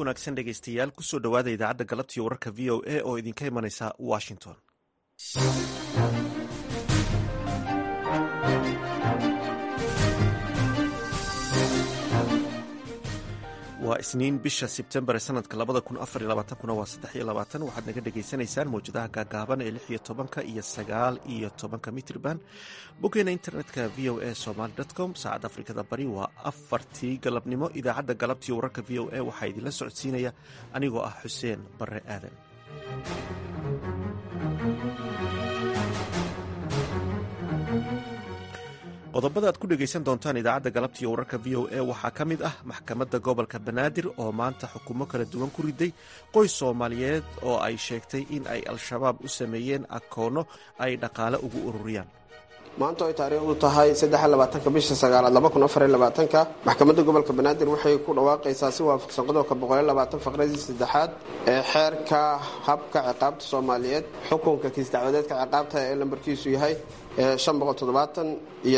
wanaagsan dhegaystayaal kusoo dhowaada idaacadda galabtiiyo wararka v o a oo idinka imanaysa washington waa isniin bisha sebtembar ee sanadka labada kun afar iyo labaatankuna waa saddex iyo labaatan waxaad naga dhagaysanaysaan mawjadaha gaagaaban ee lix iyo tobanka iyo sagaal iyo tobanka mitrban boggeena internetka v o a somaly com saacadda afrikada bari waa afartii galabnimo idaacadda galabtiiyo wararka v o a waxaa idinla socodsiinaya anigoo ah xuseen bare aadan qodobada aad ku dhegaysan doontaan idaacadda galabtiiyo wararka v o a waxaa ka mid ah maxkamadda gobolka banaadir oo maanta xukumo kala duwan ku riday qoys soomaaliyeed oo ay sheegtay in ay al-shabaab u sameeyeen akoono ay dhaqaale ugu ururiyaan maanta ay taariikhdu tahay addexlabaatanka bisha sagaalaad labakunafarylabaatanka maxkamadda gobolka banaadir waxay ku dhawaaqaysaa si waafaqsan qodobka boqolyolabaatan faqradii saddexaad ee xeerka habka ciqaabta soomaaliyeed xukunka kiis dacwadeedka ciqaabta ee lambarkiisu yahay iyo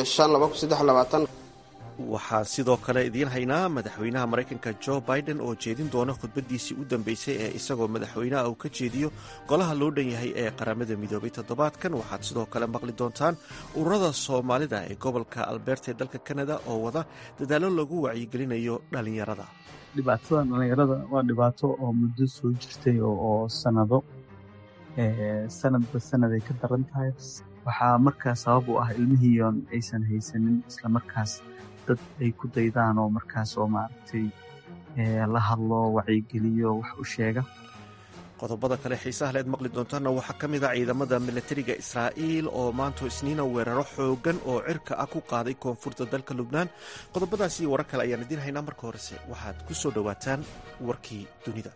waxaan sidoo kale idiin haynaa madaxweynaha maraykanka jo biden oo jeedin doona khudbadiisii u dambeysay ee isagoo madaxweynaha uu ka jeediyo golaha loo dhan yahay ee qaramada midoobay toddobaadkan waxaad sidoo kale maqli doontaan ururada soomaalida ee gobolka alberta ee dalka kanada oo wada dadaallo lagu wacyigelinayo dhallinyarada dhibaatada dhallinyarada waa dhibaato oo muddo soo jirtay oo sanado sanadba sanaday ka daran tahay waxaa markaas sabab u ah ilmihiion aysan haysanin islamarkaas dad ay ku daydaan oo markaas oo maaragtay la hadlo wacyigeliyo wax u sheega qodobada kale xiisaha leed maqli doontaana waxaa ka mid a ciidamada milatariga israa'iil oo maanto isniina weeraro xoogan oo cirka ah ku qaaday koonfurta dalka lubnaan qodobadaas iyo warar kale ayaan idiin haynaa marka horese waxaad ku soo dhowaataan warkii dunida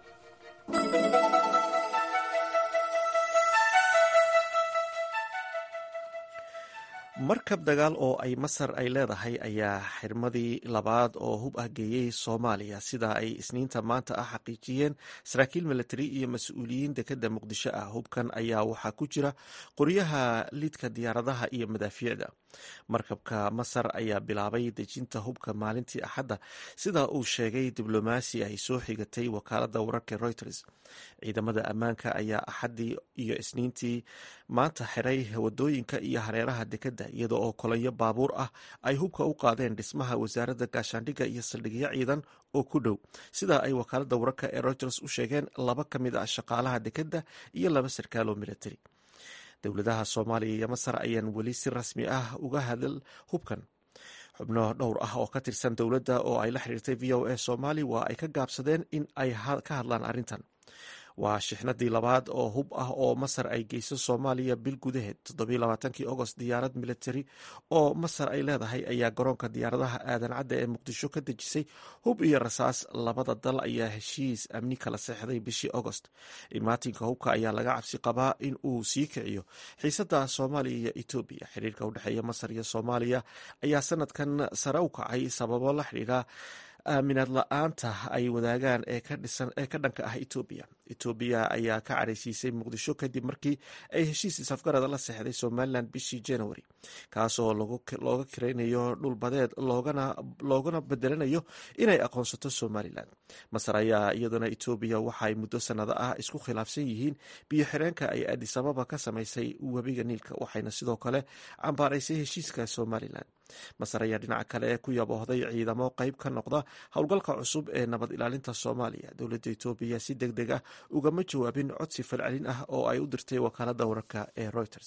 markab dagaal oo ay masar ay leedahay ayaa xirmadii labaad oo hub ah geeyey soomaaliya sida ay isniinta maanta ah xaqiijiyeen saraakiil milatari iyo mas-uuliyiin dekadda muqdisho ah hubkan ayaa waxaa ku jira qoryaha lidka diyaaradaha iyo madaafiicda markabka masar ayaa bilaabay dejinta hubka maalintii axadda sida uu sheegay diblomaasi ay soo xigatay wakaalada wararka reuters ciidamada ammaanka ayaa axaddii iyo isniintii maanta xiray wadooyinka iyo hareeraha dekadda iyada oo kolonyo baabuur ah ay hubka u qaadeen dhismaha wasaaradda gaashaandhigga iyo saldhigyo ciidan oo ku dhow sida ay wakaalada wararka ee reuters u sheegeen laba ka mid ah shaqaalaha dekadda iyo laba sarkaaloo militari dowladaha soomaaliya iyo masar ayaan weli si rasmi ah uga hadal hubkan xubno dhowr ah oo ka tirsan dowladda oo ay la xiriirtay v o a soomaali waa ay ka gaabsadeen in ay ka hadlaan arrintan waa shixnadii labaad oo hub ah oo masar ay geyso soomaaliya bil gudaheed toddobaaatankii ogost diyaarad militari oo masar ay leedahay ayaa garoonka diyaaradaha aadan cadda ee muqdisho ka dejisay hub iyo rasaas labada dal ayaa heshiis amni kala seexday bishii ogost imaatinka hubka ayaa laga cabsi qabaa in uu sii kiciyo xiisada soomaaliya iyo etoobiya xiriirka udhexeeya masar iyo soomaaliya ayaa sanadkan sare u kacay sababo la xidhiira aaminaad la-aanta ay wadaagaan ee ka dhanka ah etoobiya etoobiya ayaa ka caraysiisay muqdisho kadib markii ay heshiis isafgarada la seexday somalilan bishii january kaasoo looga kiraynayo dhulbadeed loogana bedelanayo inay aqoonsato somalilan masar ayaa iyaduna etoobiya waxaay muddo sanado ah isku khilaafsan yihiin biyo xireenka ay adisababa ka samaysay webiga niilka waxayna sidoo kale cambaaraysay heshiiska somalilan masar ayaa dhinaca kale ku yaboohday ciidamo qeyb ka noqda howlgalka cusub ee nabad ilaalinta soomaaliya dowladda etoobiya si deg deg ah ugama jawaabin codsi falcelin ah oo ay u dirtay wakaalada wararka ee reuters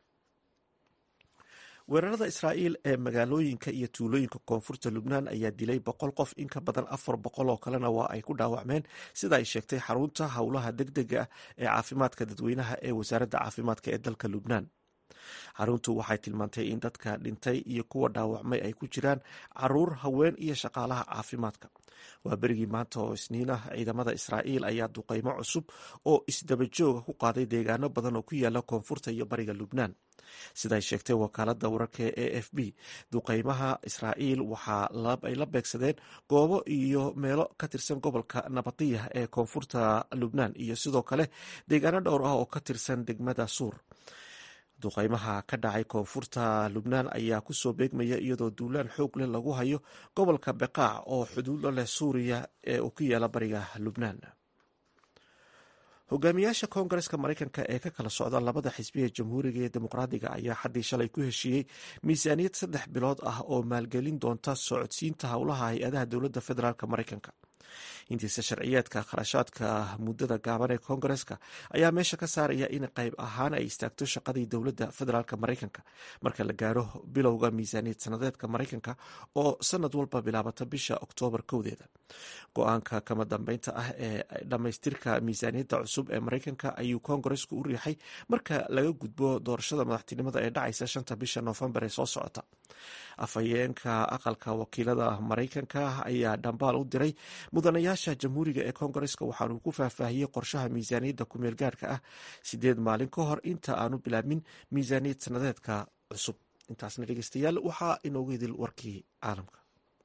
weerarada israa'iil ee magaalooyinka iyo tuulooyinka koonfurta lubnaan ayaa dilay boqol qof in ka badan afar boqol oo kalena waa ay ku dhaawacmeen sida ay sheegtay xarunta howlaha deg dega ah ee caafimaadka dadweynaha ee wasaaradda caafimaadka ee dalka lubnaan xaruntu waxay tilmaantay in dadka dhintay iyo kuwa dhaawacmay ay ku jiraan caruur haween iyo shaqaalaha caafimaadka waa berigii maanta oo isniin ah ciidamada israa'iil ayaa duqeymo cusub oo isdabajooga ku qaaday deegaano badan oo ku yaala koonfurta iyo bariga lubnaan siday sheegtay wakaalada wararka ee a f b duqeymaha israa'iil waxaa ay la beegsadeen goobo iyo meelo ka tirsan gobolka nabadiya ee koonfurta lubnaan iyo sidoo kale deegaano dhowr ah oo ka tirsan degmada suur duqeymaha ka dhacay koonfurta lubnaan ayaa kusoo beegmaya iyadoo duulaan xoog leh lagu hayo gobolka beqaac oo xuduudo leh suuriya ee uu ku yaala bariga lubnaan hogaamiyaasha koongareska maraykanka ee ka kala socda labada xisbiya jamhuuriga iyo dimuqraadiga ayaa xaddii shalay ku heshiiyey miisaaniyad saddex bilood ah oo maalgelin doonta socodsiinta howlaha hay-adaha dowladda federaalk maraykanka intiisa sharciyeedka kharashaadka muddada gaaban ee koongareska ayaa meesha ka saaraya in qayb ahaan ay istaagto shaqadii dowladda federaalk maraykanka marka la gaaro bilowga miisaaniyad sanadeedka maraykanka oo sanad walba bilaabata bisha oktoobar kowdeeda go-aanka kama dambeynta ah ee dhammaystirka miisaaniyadda cusub ee maraykanka ayuu koongaresku u riixay marka laga gudbo doorashada madaxtinimada ee dhacaysa shanta bisha noofembar ee soo socota afhayeenka aqalka wakiilada maraykanka ayaa dhambaal u diray mudanayaasha jamhuuriga ee koongareska waxaanuu ku faahfaahiyey qorshaha miisaaniyadda kumeel gaarhka ah sideed maalin ka hor inta aanu bilaabmin miisaaniyad sanadeedka cusub intaasna dhegeystayaal waxaa inoogu idil warkii caalamka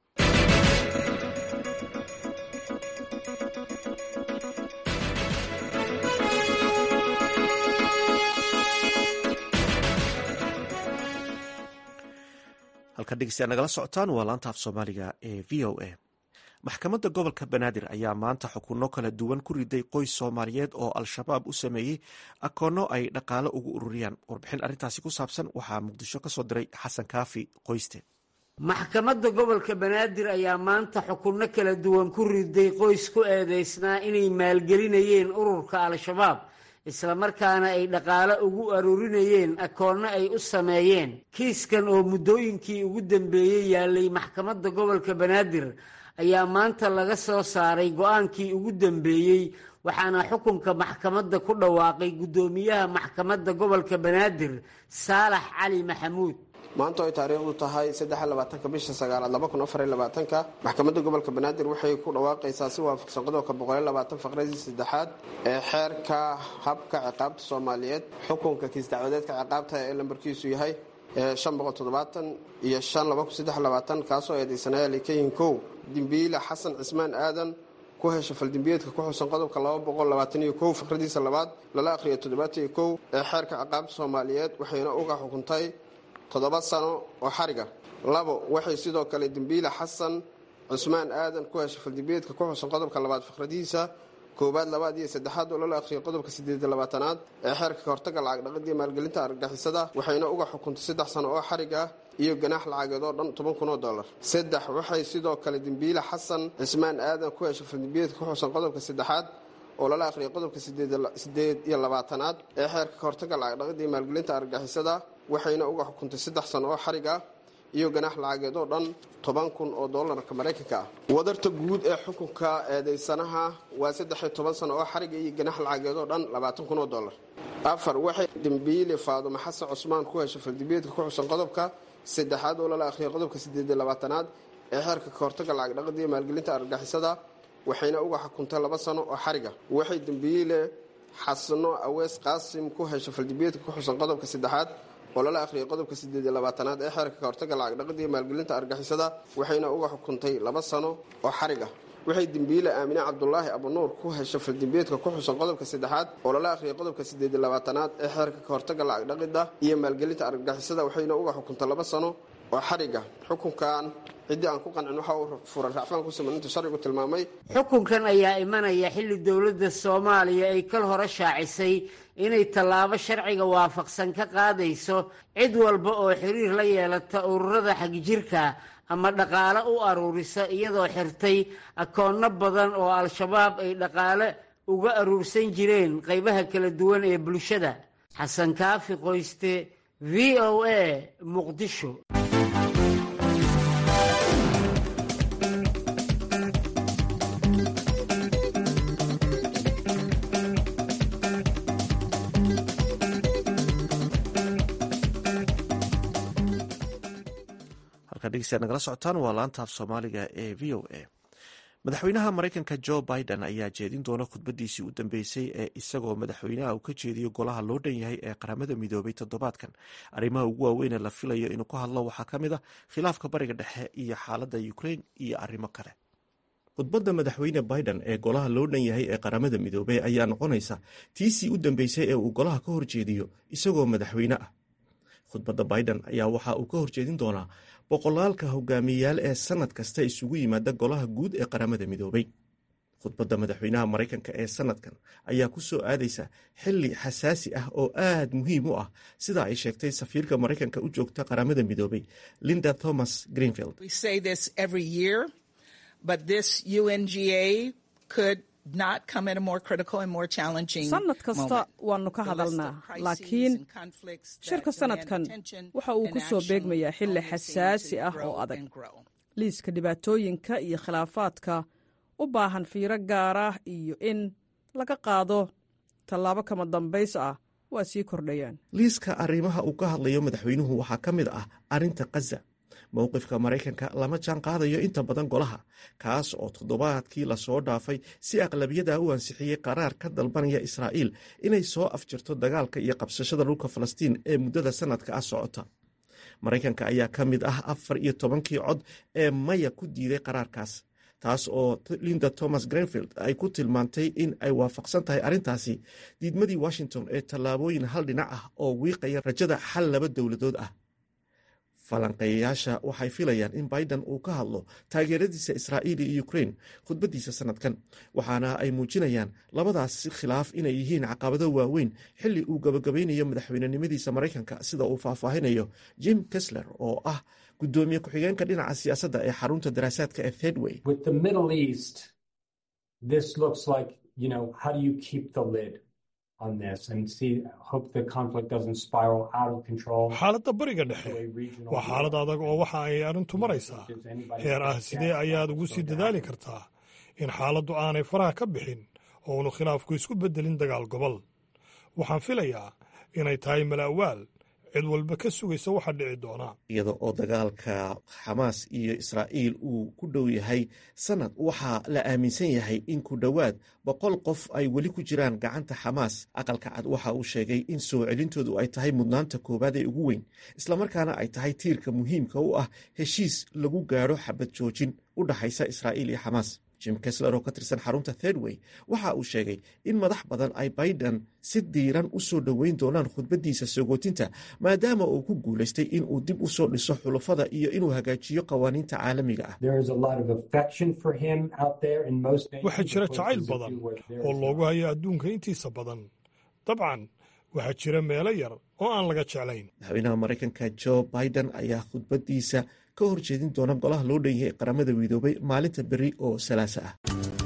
halka dhegeystayaal nagala socotaan waa laanta af soomaaliga ee v o a maxkamadda gobolka banaadir ayaa maanta xukunno kala duwan ku riday qoys soomaaliyeed oo al-shabaab u sameeyey akoonno ay dhaqaalo ugu ururiyaan warbixin arrintaasi ku saabsan waxaa muqdisho ka soo diray xasan kaafi qoyste maxkamadda gobolka banaadir ayaa maanta xukunno kala duwan ku riday qoys ku eedeysnaa inay maalgelinayeen ururka al-shabaab islamarkaana ay dhaqaalo ugu aruurinayeen akoonno ay u sameeyeen kiiskan oo muddooyinkii ugu dambeeyey yaalay maxkamadda gobolka banaadir ayaa maanta laga soo saaray go-aankii ugu dambeeyey waxaana xukunka maxkamadda ku dhawaaqay guddoomiyaha maxkamadda gobolka banaadir saalax cali maxamuud maanta ay taariikhdu tahay saddexlabaatanka bisha sagaalaad labakunafariylabaatanka maxkamadda gobolka banaadir waxay ku dhawaaqaysaa si waafaqsan qodobka boqolylabaatan faqradii saddexaad ee xeerka habka ciqaabta soomaaliyeed xukunka kiis dacwadeedka ciqaabta ee lambarkiisu yahay shan boqol toddobaatan iyo shan laba kun saddex labaatan kaasoo eedeysanayaal ka yihiin kow dimbiile xasan cismaan aadan ku hesha faldimbiyeedka ku xusan qodobka laba boqol labaatan iyo kow fikradiisa labaad lala akhriyo toddobaatan iyo kow ee xeerka ciqaabta soomaaliyeed waxayna uga xukuntay toddoba sano oo xariga labo waxay sidoo kale dembiile xasan cusmaan aadan ku heshay faldimbiyeedka ku xusan qodobka labaad fikradiisa koowaad labaad iyo saddexaad oo lala akhriyay qodobka sideed labaatanaad ee xeerka kahortaga lacag dhaqidii maalgelinta argagixisada waxayna uga xukuntay saddex sano oo xarig ah iyo ganaax lacageed oo dhan toban kun oo dollar saddex waxay sidoo kale dembiile xasan cismaan aadan ku heshay faldimbiyeedka ku xusan qodobka saddexaad oo lala akhriyay qodobka sideed iyo labaatanaad ee xeerka kahortaga lacag dhaqidii maalgelinta argagixisada waxayna uga xukuntay saddex sano oo xarig ah iyo ganaax lacageed oo dhan toban kun oo doolarka maraykanka ah wadarta guud ee xukunka eedeysanaha waa saddexiyo toban sano oo xariga iyo ganaax lacageed oo dhan labaatan kun oo dollar afar waxay dembiile faadumo xasan cusmaan ku heshay faldimbiyeedka ku xusan qodobka saddexaad oo lala akhriyay qodobka sideed iyo labaatanaad ee xeerka kahortaga lacag dhaqida iyo maalgelinta argagixisada waxayna uga xukuntay laba sano oo xariga waxay dembiile xasano awees qaasim ku heshay faldimbiyeedka ku xusan qodobka saddexaad oo lala akhriyay qodobka sideed iyo labaatanaad ee xeerka kahortaga lacag dhaqida iyo maalgelinta argixisada waxayna uga xukuntay laba sano oo xarig ah waxay dembiile aamine cabdulaahi abunuur ku heshay faldimbiyeedka ku xusan qodobka saddexaad oo lala akhriyay qodobka sideed iyo labaatanaad ee xeerka kahortaga lacag dhaqida iyo maalgelinta argagixisada waxayna uga xukuntay laba sano oo xariga xukunkan ciddii aan ku qancin waxa uu furan racfaan ku siman inta sharcigu tilmaamay xukunkan ayaa imanaya xilli dowladda soomaaliya ay kal hore shaacisay inay tallaabo sharciga waafaqsan ka qaadayso cid walba oo xiriir la yeelata ururada xagjirka ama dhaqaale u aruurisa iyadoo xirtay akoonno badan oo al-shabaab ay dhaqaale uga aruursan jireen qaybaha kala duwan ee bulshada xasan kaafi qoyste v o a muqdisho nagala socotaan waa laanta af soomaaliga ee v o a madaxweynaha maraykanka jo biden ayaa jeedin doona khudbadiisii u dambeysay ee isagoo madaxweynaha uu ka jeediyo golaha loo dhan yahay ee qaramada midoobay toddobaadkan arrimaha ugu waaweynee la filayo inuu ka hadlo waxaa ka mid a khilaafka bariga dhexe iyo xaaladda ukrain iyo arrimo kale khudbadda madaxweyne biden ee golaha loo dhan yahay ee qaramada midoobey ayaa noqonaysa tiisii u dambeysay ee uu golaha ka horjeediyo isagoo madaxweyne ah khudbadda biden ayaa waxa uu ka horjeedin doonaa boqolaalka hogaamiyeyaal ee sannad kasta isugu yimaada golaha guud ee qaramada midoobay khudbadda madaxweynaha maraykanka ee sannadkan ayaa ku soo aadaysa xilli xasaasi ah oo aad muhiim u ah sida ay sheegtay safiirka maraykanka u joogta qaramada midoobay linda thomas greenfield sannad kasta waannu ka hadalnaa laakiin shirka sannadkan waxa uu ku soo beegmayaa xilli xasaasi ah oo adag liiska dhibaatooyinka iyo khilaafaadka u baahan fiiro gaar ah iyo in laga qaado tallaabo kama dambays ah waa sii kordhayaan liiska arrimaha uu ka hadlayo madaxweynuhu waxaa ka mid ah arrinta khaza mowqifka maraykanka lama jaan qaadayo inta badan golaha kaas oo toddobaadkii lasoo dhaafay si aqlabiyada u ansixiyey qaraar ka dalbanaya israa'iil inay soo afjirto dagaalka iyo qabsashada dhulka falastiin ee muddada sannadka ah socota maraykanka ayaa ka mid ah afar iyo tobankii cod ee maya ku diiday qaraarkaas taas oo linda thomas grenfield ay ku tilmaantay in ay waafaqsan tahay arrintaasi diidmadii washington ee tallaabooyin hal dhinac ah oo wiiqaya rajada xal laba dowladood ah falanqeeyayaasha waxay filayaan in biden uu ka hadlo taageeradiisa israa'iil iyo ukrain khudbaddiisa sannadkan waxaana ay muujinayaan labadaas khilaaf inay yihiin caqabado waaweyn xilli uu gabagabaynayo madaxweynenimadiisa maraykanka sida uu faahfaahinayo jim kesler oo ah guddoomiye ku-xigeenka dhinaca siyaasadda ee xarunta daraasaadka ee thedway xaaladda bariga dhexe waa xaalad adag oo waxa ay arrintu maraysaa heer ah sidee ayaad ugu sii dadaali kartaa in xaaladdu aanay faraha ka bixin oo uunu khilaafku isku beddelin dagaal gobol waxaan filayaa inay tahay mala'waal cid walba ka sugaysa waxa dhici doona iyada oo dagaalka xamaas iyo israa'iil uu ku dhow yahay sannad waxaa la aaminsan yahay in ku dhowaad boqol qof ay weli ku jiraan gacanta xamaas aqalka cad waxa uu sheegay in soo celintoodu ay tahay mudnaanta koowaad ee ugu weyn islamarkaana ay tahay tiirka muhiimka u ah heshiis lagu gaadho xabad joojin u dhaxaysa israa'iil iyo xamaas jim kesler oo ka tirsan xarunta thedway waxa uu sheegay in madax badan ay biden si diiran u soo dhoweyn doonaan khudbaddiisa sogootinta maadaama uu ku guulaystay in uu dib u soo dhiso xulafada iyo inuu hagaajiyo qawaaniinta caalamiga ah waxaa jira jacayl badan oo loogu hayo adduunka intiisa badan dabcan waxaa jira meelo yar oo aan laga jeclayn madaxweynaha maraykanka jo biden ayaa khudbaddiisa ka horjeedin doona golaha loo dhan yahay qaramada midoobay maalinta beri oo salaasa ah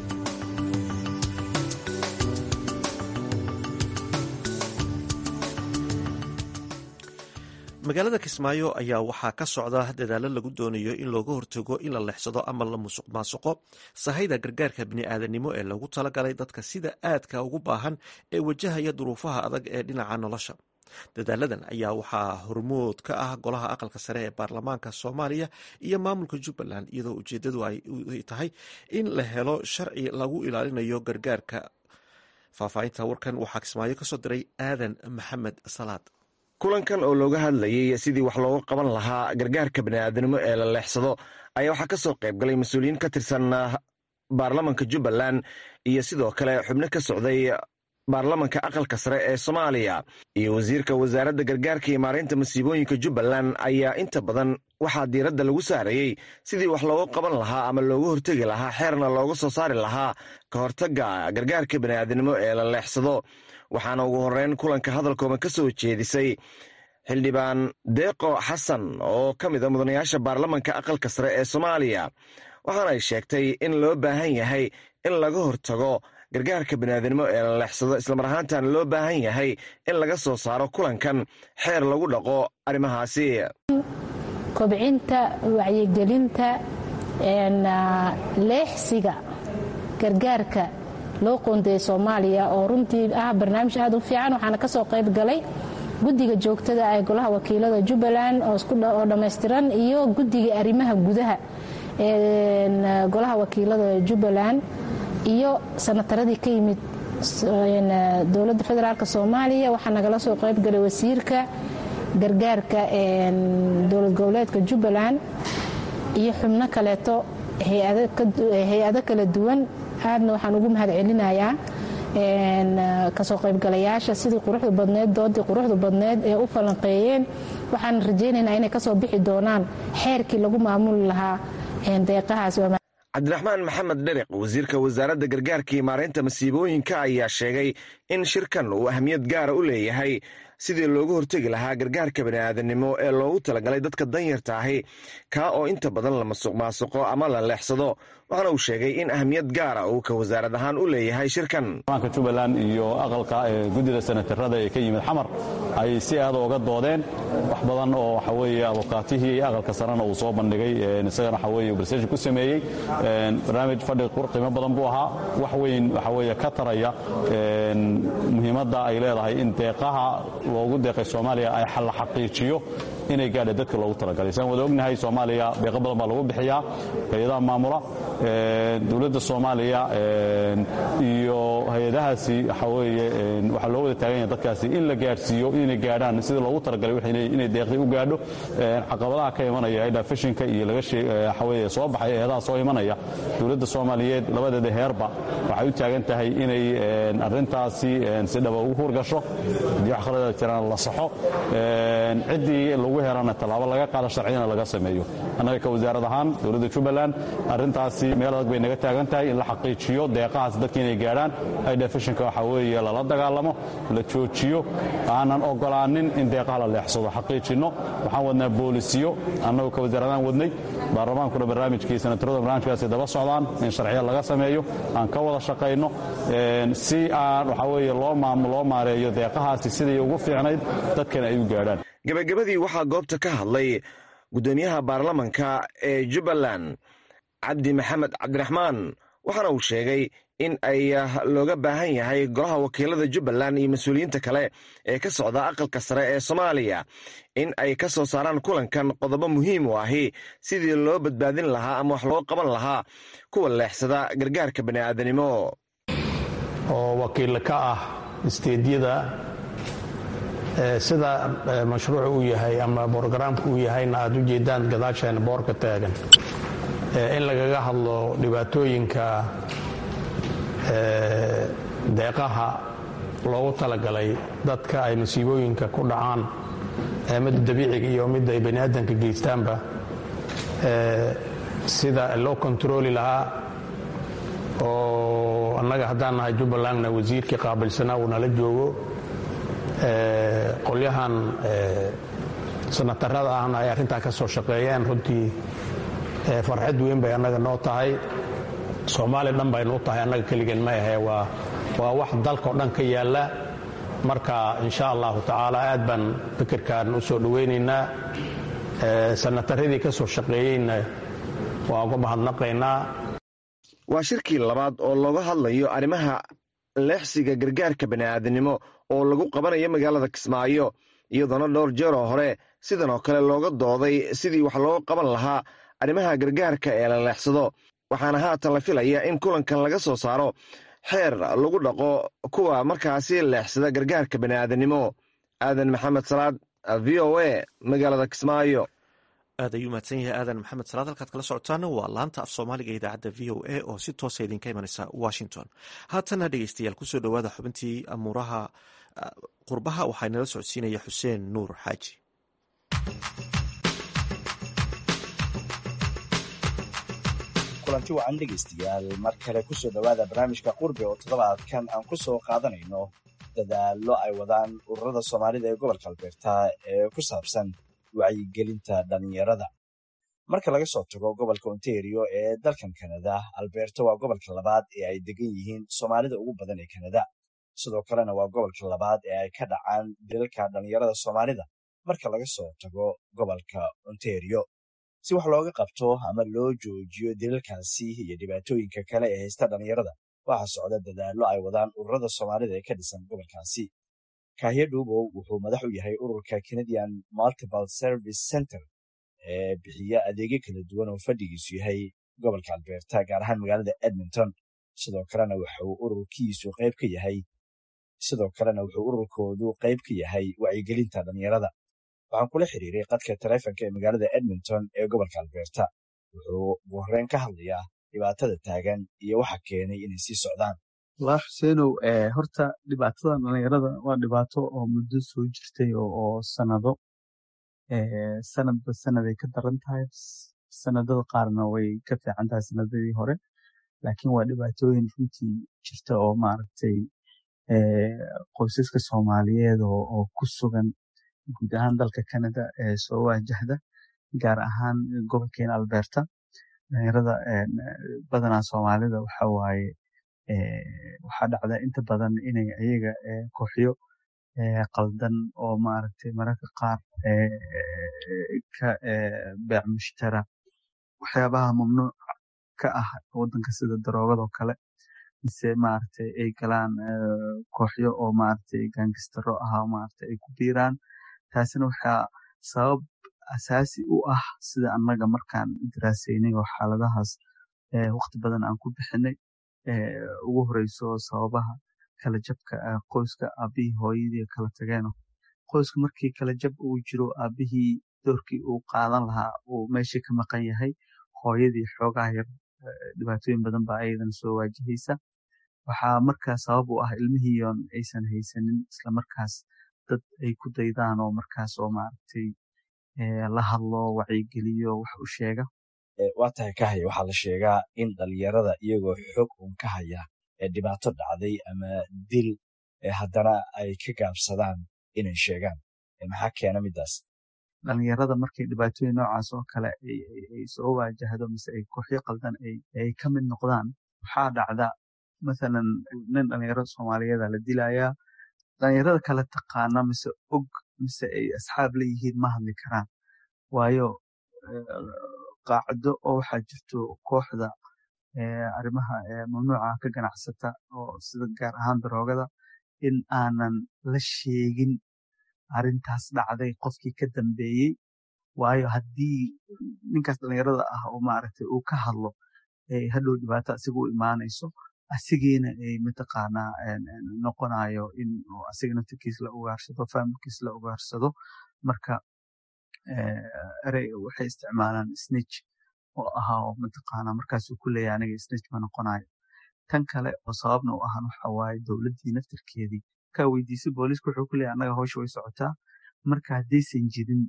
magaalada kismaayo ayaa waxaa ka socda dadaalo lagu doonayo in looga hortago in la leexsado ama la musuq maasuqo sahayda gargaarka bini'aadanimo ee lagu talagalay dadka sida aadka ugu baahan ee wajahaya duruufaha adag ee dhinaca nolosha dadaaladan ayaa waxaa hormood ka ah golaha aqalka sare ee baarlamaanka soomaaliya iyo maamulka jubbaland iyadoo ujeedadu ay tahay in la helo sharci lagu ilaalinayo gargaarka faahfaahinta warkan waxaa kismaayo kasoo diray aadan maxamed salaad kulankan oo looga hadlayay sidii wax looga qaban lahaa gargaarka bani'aadanimo ee la leexsado ayaa waxaa ka soo qayb galay mas-uuliyiin ka tirsan baarlamanka jubbaland iyo sidoo kale xubno ka socday baarlamanka aqalka sare ee soomaaliya iyo wasiirka wasaaradda gargaarka iyo maareynta masiibooyinka jubbaland ayaa inta badan waxaa diiradda lagu saarayey sidii wax looga qaban lahaa ama looga hortegi lahaa xeerna looga soo saari lahaa ka hortagga gargaarka bani'aadanimo ee la leexsado waxaana ugu horreyn kulanka hadalkooban ka soo jeedisay xildhibaan deeqo xasan oo ka mid a mudanayaasha baarlamanka aqalka sare ee soomaaliya waxaana ay sheegtay in loo baahan yahay in laga hortago gargaarka baniaadanimo ee la leexsado islamar ahaantana loo baahan yahay in laga soo saaro kulankan xeer lagu dhaqo arrimahaasi kobcinta wacyigelinta leexsiga gargaarka loo qoondeeyay soomaaliya oo runtii ah barnaamij aad u fiican waxaana ka soo qayb galay guddiga joogtada ee golaha wakiilada jubbaland oo dhammaystiran iyo guddiga arrimaha gudaha ee golaha wakiilada jubbaland iyo sanataradii ka yimid dowladda federaalk soomaaliya waxaa nagala soo qaybgalay wasiirka gargaarka dowlad goboleedka jubbaland iyo xubno kaleeto hay-ado kala duwan aadna waxaan ugu mahad celinayaa kasoo qaybgalayaasha sidii quruxda badneed doodii quruxda badneed ee u falanqeeyeen waxaan rajaynaynaa inay kasoo bixi doonaan xeerkii lagu maamuli lahaa deeqahaas cabdiraxmaan maxamed dheriq wasiirka wasaaradda gargaarka iyo maaraynta masiibooyinka ayaa sheegay in shirkan uu ahmiyad gaara u leeyahay sidii loogu hortegi lahaa gargaarka bani'aadanimo ee loogu talagalay dadka danyarta ahi kaa oo inta badan la masuq maasuqo ama la leexsado waxaana uu sheegay in ahmiyad gaara uu ka wasaarad ahaan u leeyahay shirkan baanka jubbaland iyo aqalka guddida senatarada ee ka yimid xamar ay si aad ooga doodeen wax badan oo waxa weeye abukaatihii aqalka sarena uu soo bandhigay isagana waxa weeye barseeshin ku sameeyey barnaamij fadhi qiimo badan buu ahaa wax weyn waxa weeye ka taraya muhiimadda ay leedahay in deeqaha loogu deeqay soomaaliya ay la xaqiijiyo inay gaadha dadka loogu talagalay saan wada ognahay soomaaliya deeqo badan baa lagu bixiyaa hay-adaha maamula dowladda soomaaliya iyo hay-adahaasi waxa weeye waxaa loo wada taagan yahay dadkaasi in la gaadhsiiyo inay gaadhaan sida loogu talagalay inay deeqdii u gaadho caqabadaha ka imanaya aydha fishinka iyo laga waxa weeye soo baxay eedaha soo imanaya dowladda soomaaliyeed labadeeda heerba waxay u taagan tahay inay arrintaasi si dhaba ugu hurgasho haddii wax khalada jiraan la saxo ciddii lagu herana tallaabo laga qaado sharciyana laga sameeyo annaga ka wasaarad ahaan dowladda jubbaland arrintaasi meel adag bay naga taagan tahay in la xaqiijiyo deeqahaas dadka inay gaadhaan aydha fishinka waxa weeye lala dagaalamo la joojiyo aanan ogolaanin in deeqaha la leexsado xaqiijinno waxaan wadnaa boolisiyo annagu ka wasaaradaan wadnay baarlamaankuna barnaamijkii senatarada barnaamijkaasi daba socdaan in sharciya laga sameeyo aan ka wada shaqayno si aan waxa weeye loo loo maareeyo deeqahaasi siday ugu fiicnayd dadkana ay u gaadhaan gebagabadii waxaa goobta ka hadlay guddoomiyaha baarlamanka ee jubbaland cabdi maxamed cabdiraxmaan waxaana uu sheegay in ay looga baahan yahay golaha wakiilada jubbaland iyo mas-uuliyiinta kale ee ka socda aqalka sare ee soomaaliya in ay ka soo saaraan kulankan qodobo muhiim u ahi sidii loo badbaadin lahaa ama wax loo qaban lahaa kuwa leexsada gargaarka bani'aadanimo oo wakiil ka ah isteedyada sida mashruuc uu yahay ama borogaraamka uu yahayna aad u jeedaan gadaasheena boorka taagan in lagaga hadlo dhibaatooyinka deeqaha loogu talagalay dadka ay masiibooyinka ku dhacaan midda dabiiciga iyo midda ay bani aadanka geystaanba sida loo kontarooli lahaa oo annaga haddaan nahay jubbalandna wasiirkii qaabilsanaa uu nala joogo qolyahan sanatarada ahna ay arrintaa ka soo shaqeeyeen runtii farxad weyn bay annaga noo tahay soomaaliya dhan baynu u tahay annaga keligeen ma ahe waa waa wax dalkao dhan ka yaalla marka insha allahu tacaala aad baan fikirkan u soo dhowaynaynaa sanataradii ka soo shaqeeyeyna waan uga mahadnaqaynaa waa shirkii labaad oo looga hadlayo arrimaha leexsiga gargaarka bani'aadanimo oo lagu qabanayo magaalada kismaayo iyadoona dhowr jeeroo hore sidan oo kale looga dooday sidii wax loo qaban lahaa arrimaha gargaarka ee la leexsado waxaana haatan la filaya in kulankan laga soo saaro xeer lagu dhaqo kuwa markaasi leexsada gargaarka bani'aadanimo aadan maxamed salaad v o a magaalada kismaayo aad ayuu mahadsan yahay aadan maxamed salaad halkaad kala socotaana waa laanta af soomaaliga idaacadda v o a oo si toosa idinka imanaysa washington haatana dhegeystayaal kusoo dhowaada xubintii amuuraha qurbaha waxaa inala socodsiinaya xuseen nuur xaaji kulanti wacan dhegaystayaal mar kale kusoo dhowaada barnaamijka qurbe oo toddobaadkan aan ku soo qaadanayno dadaallo ay wadaan ururada soomaalida ee gobolka albeerta ee ku saabsan wacyigelinta dhallinyarada marka laga soo tago gobolka ontario ee dalkan kanada albeerta waa gobolka labaad ee ay degan yihiin soomaalida ugu badan ee kanada sidoo kalena waa gobolka labaad ee ay ka dhacaan dilalka dhallinyarada soomaalida marka laga soo tago gobolka ontario si wax looga qabto ama loo joojiyo dilalkaasi iyo dhibaatooyinka kale ee haysta dhallinyarada waxaa socda dadaallo ay wadaan ururada soomaalida ee ka dhisan gobolkaasi kahya dhuubow wuxuu madax u yahay ururka canadian multiple service center ee bixiya adeegyo kala duwan oo fadhigiisu yahay gobolka albeerta gaar ahaan magaalada edmonton sidoo kalena wuxuu ururkiisu qayb ka yahay sidoo kalena wuxuu ururkoodu qayb ka yahay wacyigelinta dhallinyarada waxaan kula xiriiray qadka taleefonka ee magaalada edmonton ee gobolka albeerta wuxuu ugu horreyn ka hadlayaa dhibaatada taagan iyo waxa keenay inay sii socdaan walaa xuseenow horta dhibaatada dhalinyarada waa dhibaato oo muddo soo jirtay oo sanado sanadba sanaday ka daran tahay sanadada qaarna way ka fiican tahay sanadadii hore laakiin waa dhibaatooyin runtii jirta oo maaragtay qoysaska soomaaliyeed oo ku sugan guud ahaan dalka canada ee soo wajahda gaar ahaan gobolkeena alberta dhalinyarada badanaa soomaalida waxa waaye waxaa dhacda inta badan inay ayaga kooxyo qaldan oo maaragtay mararka qaar ka beec mushtara waxyaabaha mamnuuc ka ah wadanka sida daroogado kale mise maaragtay ay galaan kooxyo oo maaragtay gaangistaro ah maaragtay ay ku biiraan taasina waxaa sabab asaasi u ah sida annaga markaan daraasaynay oo xaaladahaas waqti badan aan ku bixinay ugu horeyso sababaha kala jabka qoyska aabihii hooyadii kala tageeno qoyska markii kala jab uu jiro aabihii doorkii uu qaadan lahaa uu meeshii ka maqan yahay hooyadii xoogaha yar dhibaatooyin badan baa ayadana soo waajahaysa waxaa markaa sabab u ah ilmihiion aysan haysanin islamarkaas dad ay ku daydaan oo markaas oo maaragtay la hadlo wacyigeliyo wax u sheega waa tahay ka haya waxaa la sheegaa in dhalinyarada iyagoo xog uun ka haya ee dhibaato dhacday ama dil haddana ay ka gaabsadaan inay sheegaan maxaa keena midaas dhalinyarada markay dhibaatooyin noocaas oo kale ay soo waajahdo mise ay kooxyo qaldan ay ka mid noqdaan waxaa dhacda mathalan nin dhalinyaro soomaaliyeeda la dilayaa dhalinyarada kale taqaana mise og mise ay asxaab leeyihiin ma hadli karaan waayo qaacdo oo waxaa jirto kooxda arrimaha mamnuuca ka ganacsata oo sida gaar ahaan daroogada in aanan la sheegin arrintaas dhacday qofkii ka dambeeyey waayo haddii ninkaas dhalinyarada ah oo maaragtay uu ka hadlo hadhow dhibaato asiga u imaanayso asigiina ay mataqaanaa noqonayo in asiga naftirkiis la ugaarsado familkiis la ugaarsado marka erey waxay isticmaalaan snitch oo ahaa oo mataqaanaa markaasuu ku leeyahay aniga snitch ma noqonayo tan kale oo sababna u ahan waxa waaye dowladdii naftirkeedii kaa weydiisay booliiska wuxuu ku leeyahay annaga hawsha way socotaa marka haddaysan jirin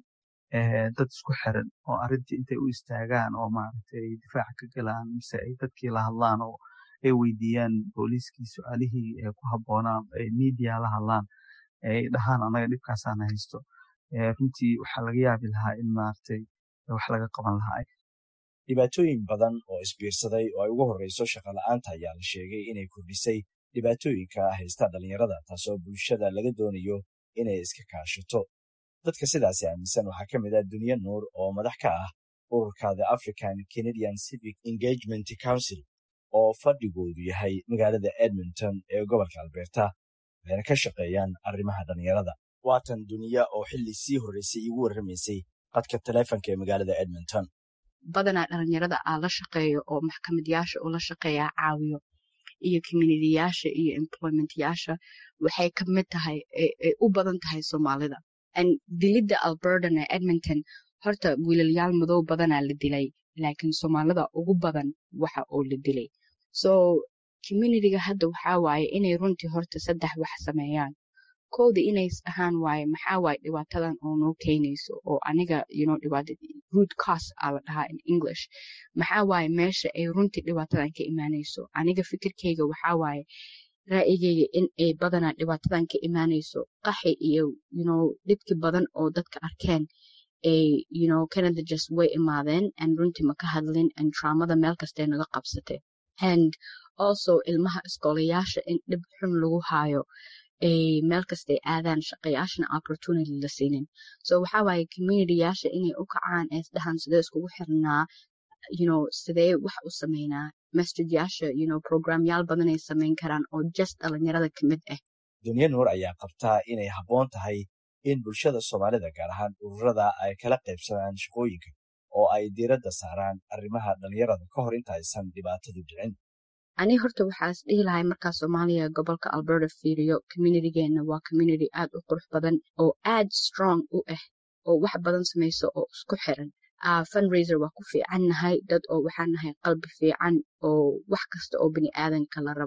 dad isku xiran oo arrintii intay u istaagaan oo maaragtay ay difaaca ka galaan mise ay dadkii la hadlaan oo ay weydiiyaan booliiskii su-aalihii ku habboonaan ay media la hadlaan ay dhahaan annaga dhibkaasaana haysto runtii waxaa laga yaabi lahaa in maaragtay wax laga qaban lahaa dhibaatooyin badan oo isbiirsaday oo ay ugu horreyso shaqola'aanta ayaa la sheegay inay kordhisay dhibaatooyinka haysta dhalinyarada taasoo bulshada laga doonayo inay iska kaashato dadka sidaasi aaminsan waxaa ka mid ah duniya nuur oo madax ka ah ururka the african canadian civic engagement council oo fadhigoodu yahay magaalada edmonton ee gobolka alberta waxayna ka shaqeeyaan arrimaha dhalinyarada waatan duniya oo xilli sii horreysay iigu warramaysay qadka taleefonka ee magaalada edmonton badanaa dhalinyarada aa la shaqeeyo oo maxkamadayaasha uu la shaqeeyaa caawiyo iyo communityyaasha iyo employmentyaasha waxay ka mid tahay ay u badan tahay soomaalida dilidda albertan ee edmonton horta wiilalyaal madow badanaa la dilay laakiin soomaalida ugu badan waxa oo la dilay so communityga hadda waxaa waaye inay runtii horta saddex wax sameeyaan kowda inay ahaan waaye maxaa waaye dhibaatadan oo noo keenayso oo aniga you know dhibaata root cause aa la dhahaa in english maxaa waaye meesha ay runtii dhibaatadan ka imaanayso aniga fikirkeyga waxaa waaye ra'yigeyga in ay badanaa dhibaatadan ka imaanayso qaxi iyo you know dhibki badan oo dadka arkeen ay you know canada just way imaadeen and runtii ma ka hadlin and traumada meel kastay naga qabsatay and also ilmaha iskoolayaasha in dhib xun lagu haayo ay meel kastay aadaan shaqayaashana opportunity la siinin so waxaa waaye communityyaasha inay u kacaan ee isdhahan sidee iskugu xirnaa you know sidee wax u sameynaa masjidyaasha you know programyaal badan ay samayn karaan oo just dhalinyarada ka mid ah duniya nuur ayaa qabtaa inay habboon tahay in bulshada soomaalida gaar ahaan ururada ay kala qaybsadaan shaqooyinka oo ay diiradda saaraan arrimaha dhalinyarada ka hor inta aysan dhibaatadu dhicin ani horta waxaas dhihi lahay markaa soomaaliya gobolka alberta fiiriyo communitygeenna waa community aad u qurux badan oo aad strong u ah oo wax badan samayso oo isku xiran fundraiser waa ku fiican nahay dad oo waxaan nahay qalbi fiican oo wax kasta oo bini aadanka la rabo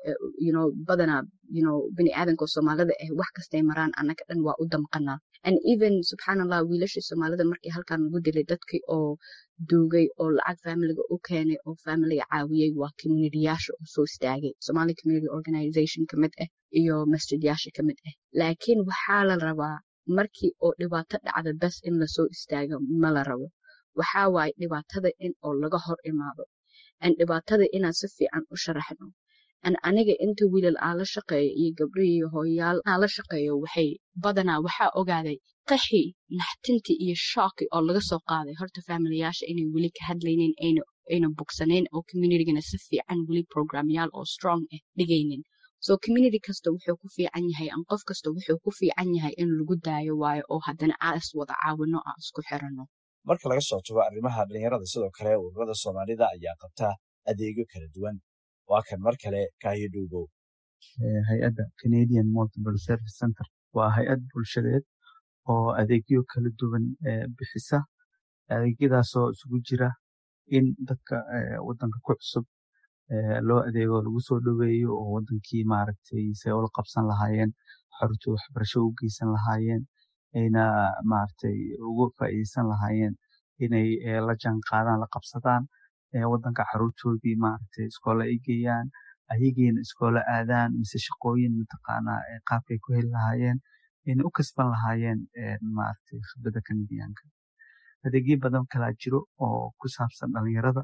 you know badanaa you know bini aadanka soomaalida ah wax kastay maraan annaga dhan waa u damqanaa and even subxaanallah wiilashii soomaalida markii halkan lagu dilay dadkii oo duugay oo lacag familiga u keenay oo familiga caawiyey waa communityyaasha oo soo istaagay somali community organization ka mid ah iyo masjidyaasha ka mid ah laakiin waxaa la rabaa markii oo dhibaato dhacda bes in lasoo istaago ma la rabo waxaa waaye dhibaatada in oo laga hor imaado an dhibaatada inaan si fiican u sharaxno an aniga inta wiilal aan la shaqeeyo iyo gabdho iyo hooyayaal aan la shaqeeyo waxay badanaa waxaa ogaaday qaxi naxtinti iyo shooki oo laga soo qaaday horta faamilayaasha inay weli ka hadlaynin ayna ayna bogsanayn oo communitygana si fiican weli programyaal oo strong ah dhigaynin so community kasta wuxuu ku fiican yahay an qof kasta wuxuu ku fiican yahay in lagu daayo waayo oo haddana aa is wada caawino aan isku xirano marka laga soo tago arrimaha dhalinyarada sidoo kale ururada soomaalida ayaa qabta adeegyo kala duwan waa kan mar kale kaayo dhuubow hay-adda canadian multiple service center waa hay-ad bulshadeed oo adeegyo kala duwan bixisa adeegyadaasoo isugu jira in dadka wadanka ku cusub loo adeego lagu soo dhoweeyo oo wadankii maaragtay say ula qabsan lahaayeen xarunta waxbarasho u geysan lahaayeen ayna maaragtay ugu faa'iideysan lahaayeen inay la jaan qaadaan la qabsadaan wadanka xaruntoodii maaragtay iskoola ay geeyaan ayagiina iskoola aadaan mise shaqooyin mataqaanaa qaabkay ku heli lahaayeen ayna u kasban lahaayeen maaragtay khibradda kanadiyaanka adeegyo badan kalaa jiro oo ku saabsan dhalinyarada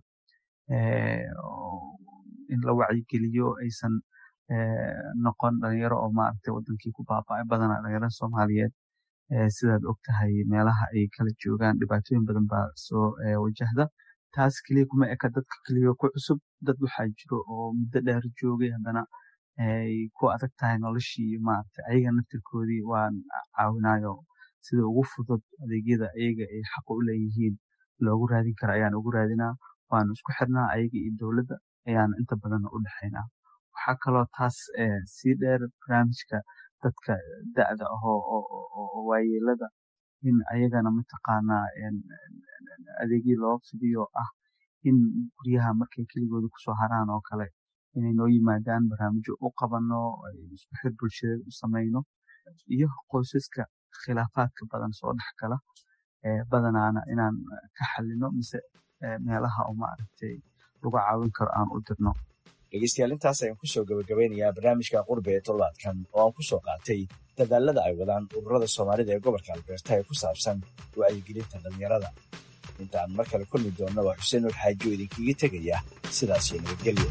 in la wacyigeliyo aysan noqon dhalinyaro oo maaragtay wadankii ku baaba'ay badanaa dhalinyarada soomaaliyeed sidaad og tahay meelaha ay kala joogaan dhibaatooyin badan baa soo wajahda taas keliya kuma eka dadka keliya ku cusub dad waxaa jiro oo muddo dheer joogay haddana ay ku adag tahay noloshii maaragtay ayaga naftirkoodii waan caawinayo sida ugu fudud adeegyada ayaga ay xaqa u leeyihiin loogu raadin karo ayaan ugu raadinaa waanu isku xirnaa ayaga iyo dowladda ayaan inta badan u dhexaynaa waxaa kaloo taas sii dheer barnaamijka dadka da'da ahoo oo waayeelada in ayagana mataqaanaa adeegyo loo fidiyo ah in guryaha markay keligooda kusoo haraan oo kale inay noo yimaadaan barnaamijyo u qabano isku xir bulshadeed u samayno iyo qoysaska khilaafaadka badan soo dhex gala badanaana inaan ka xalino mise meelaha oo maaragtay lagu caawin karo aan u dirno dhegeystayaal intaas ayaan kusoo gabagabeynayaa barnaamijka qurbe ee toddobaadkan oo aan kusoo qaatay dadaalada ay wadaan ururada soomaalida ee gobolka albeerta ee ku saabsan wacyigelinta dhallinyarada intaan mar kale kulmi doonna waa xuseen nur xaaji oo idinkaga tegaya sidaas iyo nabadgelyo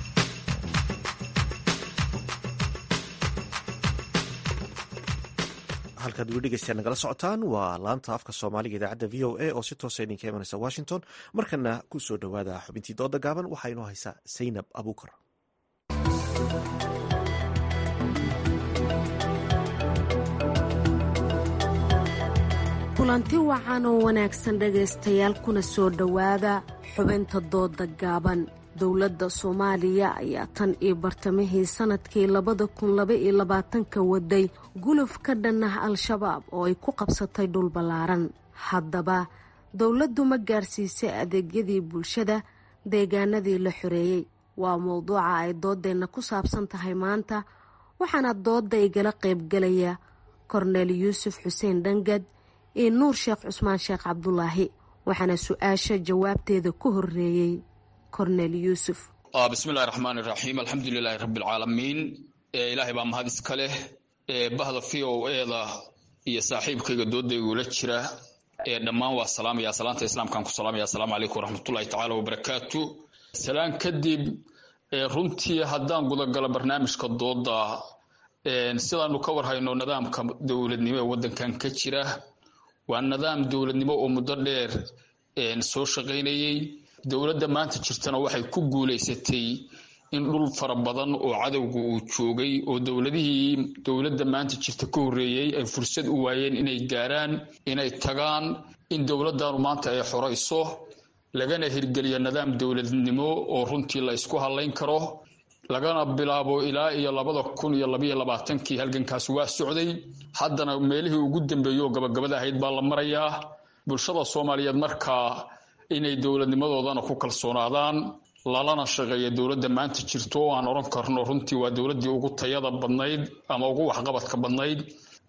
halkaad weli dhegeystayaa nagala socotaan waa laanta afka soomaaliga idaacadda v o a oo si toosa idinka imanaysa washington markana ku soo dhowaada xubintii dooda gaaban waxaa inoo haysaa saynab abuukar kulanti wacan oo wanaagsan dhegaystayaal kuna soo dhowaada xubinta dooda gaaban dowladda soomaaliya ayaa tan iyo bartamihii sanadkii labada kun laba iyo labaatanka waday guluf ka dhan ah al-shabaab oo ay ku qabsatay dhul ballaaran haddaba dowladdu ma gaarsiisay adeegyadii bulshada deegaanadii la xoreeyey waa mowduuca ay doodeenna ku saabsan tahay maanta waxaana dooda igala qaybgalaya korneel yuusuf xuseen dhangad iyo nuur sheekh cusmaan sheekh cabdulaahi waxaana su-aasha jawaabteeda ku horeeyey korneel yuusuf bismillahi raxmaani raxiim alxamdulilaahi rabbialcaalamiin ilaahay baa mahad iska leh bahda v o eda iyo saaxiibkayga doodaygula jira dhammaan waa salaamaya salaanta islaamkaan ku salaamaya asalaamu calaykum waraxmatullahi tacaala wabarakaatu salaan kadib runtii haddaan gudagalo barnaamijka dooda sidaanu ka warhayno nidaamka dowladnimo ee wadankan ka jira waa nidaam dowladnimo oo muddo dheer soo shaqaynayey dowladda maanta jirtana waxay ku guulaysatay in dhul fara badan oo cadowga uu joogay oo dowladihii dowladda maanta jirta ka horreeyey ay fursad u waayeen inay gaaraan inay tagaan in dowladdanu maanta ay xorayso lagana hirgeliyo nidaam dowladnimo oo runtii la isku hadlayn karo lagana bilaabo ilaa iyo labada kun iyo labaiyo labaatankii halgankaas waa socday haddana meelihii ugu dambeeyey oo gabagabada ahayd baa la marayaa bulshada soomaaliyeed markaa inay dowladnimadoodana ku kalsoonaadaan lalana shaqeeya dowladda maanta jirto oo aan odhan karno runtii waa dowladdii ugu tayada badnayd ama ugu waxqabadka badnayd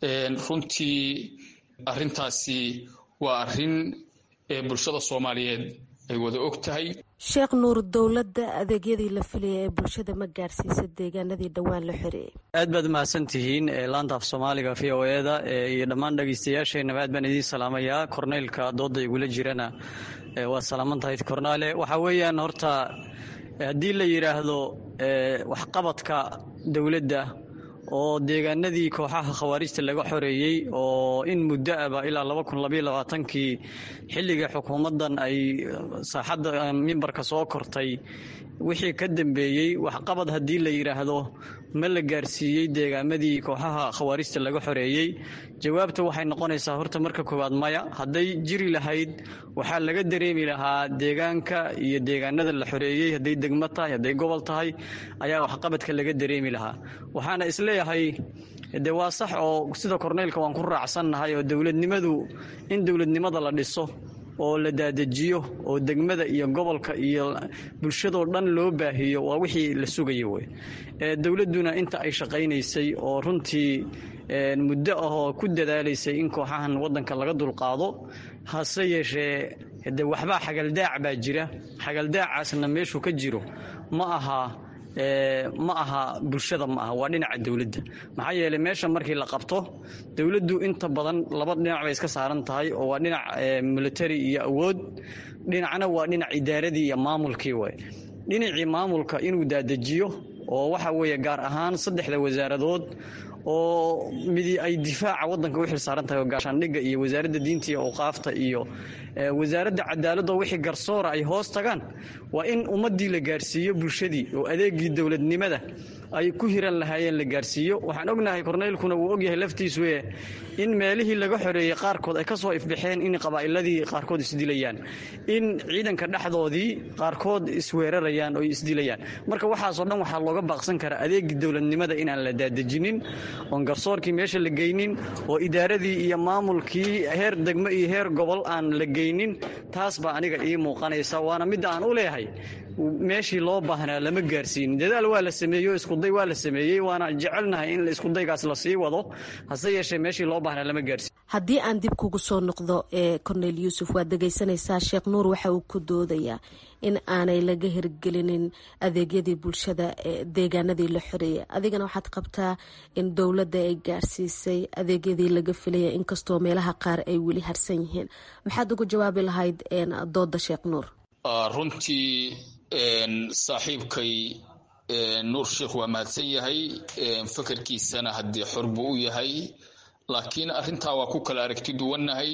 runtii arrintaasi waa arrin ee bulshada soomaaliyeed ay wada og tahay sheekh nuur dowladda adeegyadii la filaya ee bulshada ma gaarsiisa deegaanadii dhowaan la xoreeyey aad baad mahadsan tihiin laanta af soomaaliga v o eda iyo dhammaan dhegeystayaasheenaba aad baan idiin salaamayaa korneylka dooda igula jirana waa salaaman tahay kornaale waxaa weeyaan horta haddii la yidhaahdo waxqabadka dowladda oo deegaanadii kooxaha khawaarijta laga xoreeyey oo in muddo aba ilaa laba kun labaiyo labaatankii xilliga xukuumaddan ay saaxadda mimbarka soo kortay wixii ka dambeeyey waxqabad haddii la yidhaahdo ma la gaarsiiyey deegaamadii kooxaha khawaarijta laga xoreeyey jawaabta waxay noqonaysaa horta marka koowaad maya hadday jiri lahayd waxaa laga dareemi lahaa deegaanka iyo deegaanada la xoreeyey hadday degmo tahay hadday gobol tahay ayaa waxqabadka laga dareemi lahaa waxaana isleeyahay de waa sax oo sida korneylka waan ku raacsannahay oo dowladnimadu in dowladnimada la dhiso oo la daadajiyo oo degmada iyo gobolka iyo bulshadoo dhan loo baahiyo waa wixii la sugayo wey dowladduna inta ay shaqaynaysay oo runtii muddo ahoo ku dadaalaysay in kooxahan waddanka laga dulqaado hase yeeshee de waxbaa xagaldaac baa jira xagaldaacaasna meeshuu ka jiro ma aha ma aha bulshada ma aha waa dhinaca dowladda maxaa yeeley meesha markii la qabto dowladdu inta badan laba dhinac bay iska saaran tahay oo waa dhinac military iyo awood dhinacna waa dhinac idaaradii iyo maamulkii way dhinacii maamulka inuu daadajiyo oo waxa weeye gaar ahaan saddexda wasaaradood oo midi ay difaaca waddanka u xil saaran tahay oo gaashaandhigga iyo wasaaradda diinta iyo awqaafta iyo wasaaradda cadaaladda wixii garsoora ay hoos tagaan waa in ummaddii la gaarsiiyo bulshadii oo adeegii dowladnimada ay ku hiran lahaayeen la gaarsiiyo waxaan ognahay korneylkuna wuu ogyahay laftiisu e in meelihii laga xoreeyey qaarkood ay ka soo ifbaxeen in qabaa'iladii qaarkood isdilayaan in ciidanka dhexdoodii qaarkood isweerarayaan oo isdilayaan marka waxaasoo dhan waxaa looga baaqsan karaa adeegii dowladnimada inaan la daadejinin oon garsoorkii meesha la geynin oo idaaradii iyo maamulkii heer degmo iyo heer gobol aan la geynin taas baa aniga ii muuqanaysa waana midda aan u leeyahay meeshii loo baahnaa lama gaarsiinin dadaal waa la sameeyo iskuday waa la sameeyey waana jecelnahay in iskudaygaas lasii wado hase yeeshee meeshii loo baahnaa lama gaarsiin haddii aan dib kugu soo noqdo ee cornel yuusuf waad dhegaysanaysaa sheekh nuur waxa uu ku doodayaa in aanay laga hirgelinin adeegyadii bulshada ee deegaanadii la xoreeyay adigana waxaad qabtaa in dowladda ay gaarsiisay adeegyadii laga filaya inkastoo meelaha qaar ay weli harsan yihiin maxaad ugu jawaabi lahayd dooda sheekh nuur runtii saaxiibkay nuur sheekh waa mahadsan yahay fakarkiisana haddii xor buu u yahay laakiin arrintaa waa ku kala aragti duwannahay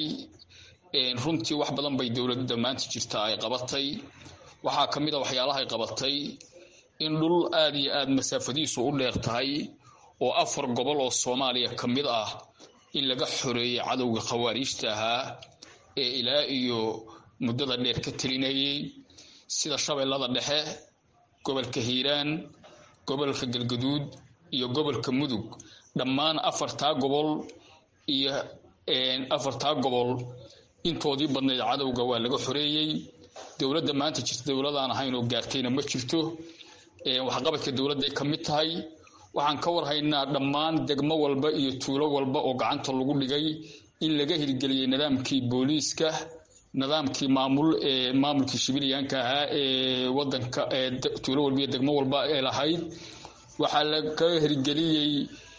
runtii wax badan bay dowladda maanta jirta ay qabatay waxaa ka mid a waxyaalahay qabatay in dhul aad iyo aad masaafadiisu u dheer tahay oo afar gobol oo soomaaliya ka mid ah in laga xoreeyey cadowga khawaariijta ahaa ee ilaa iyo muddada dheer ka telinayay sida shabeellada dhexe gobolka hiiraan gobolka galgaduud iyo gobolka mudug dhammaan afartaa gobol iyo afartaa gobol intoodii badnayd cadowga waa laga xoreeyey dowladda maanta jirta dowladaan ahayn oo gaartayna ma jirto waxqabadka dowladday ka mid tahay waxaan ka warhaynaa dhammaan degmo walba iyo tuulo walba oo gacanta lagu dhigay in laga hirgeliyey nidaamkii booliiska nidaamkii maamul ee maamulkii shibiliyaanka ahaa ee wadanka tuulo walba iyo degmo walba ee lahayd waxaa laga hirgeliyey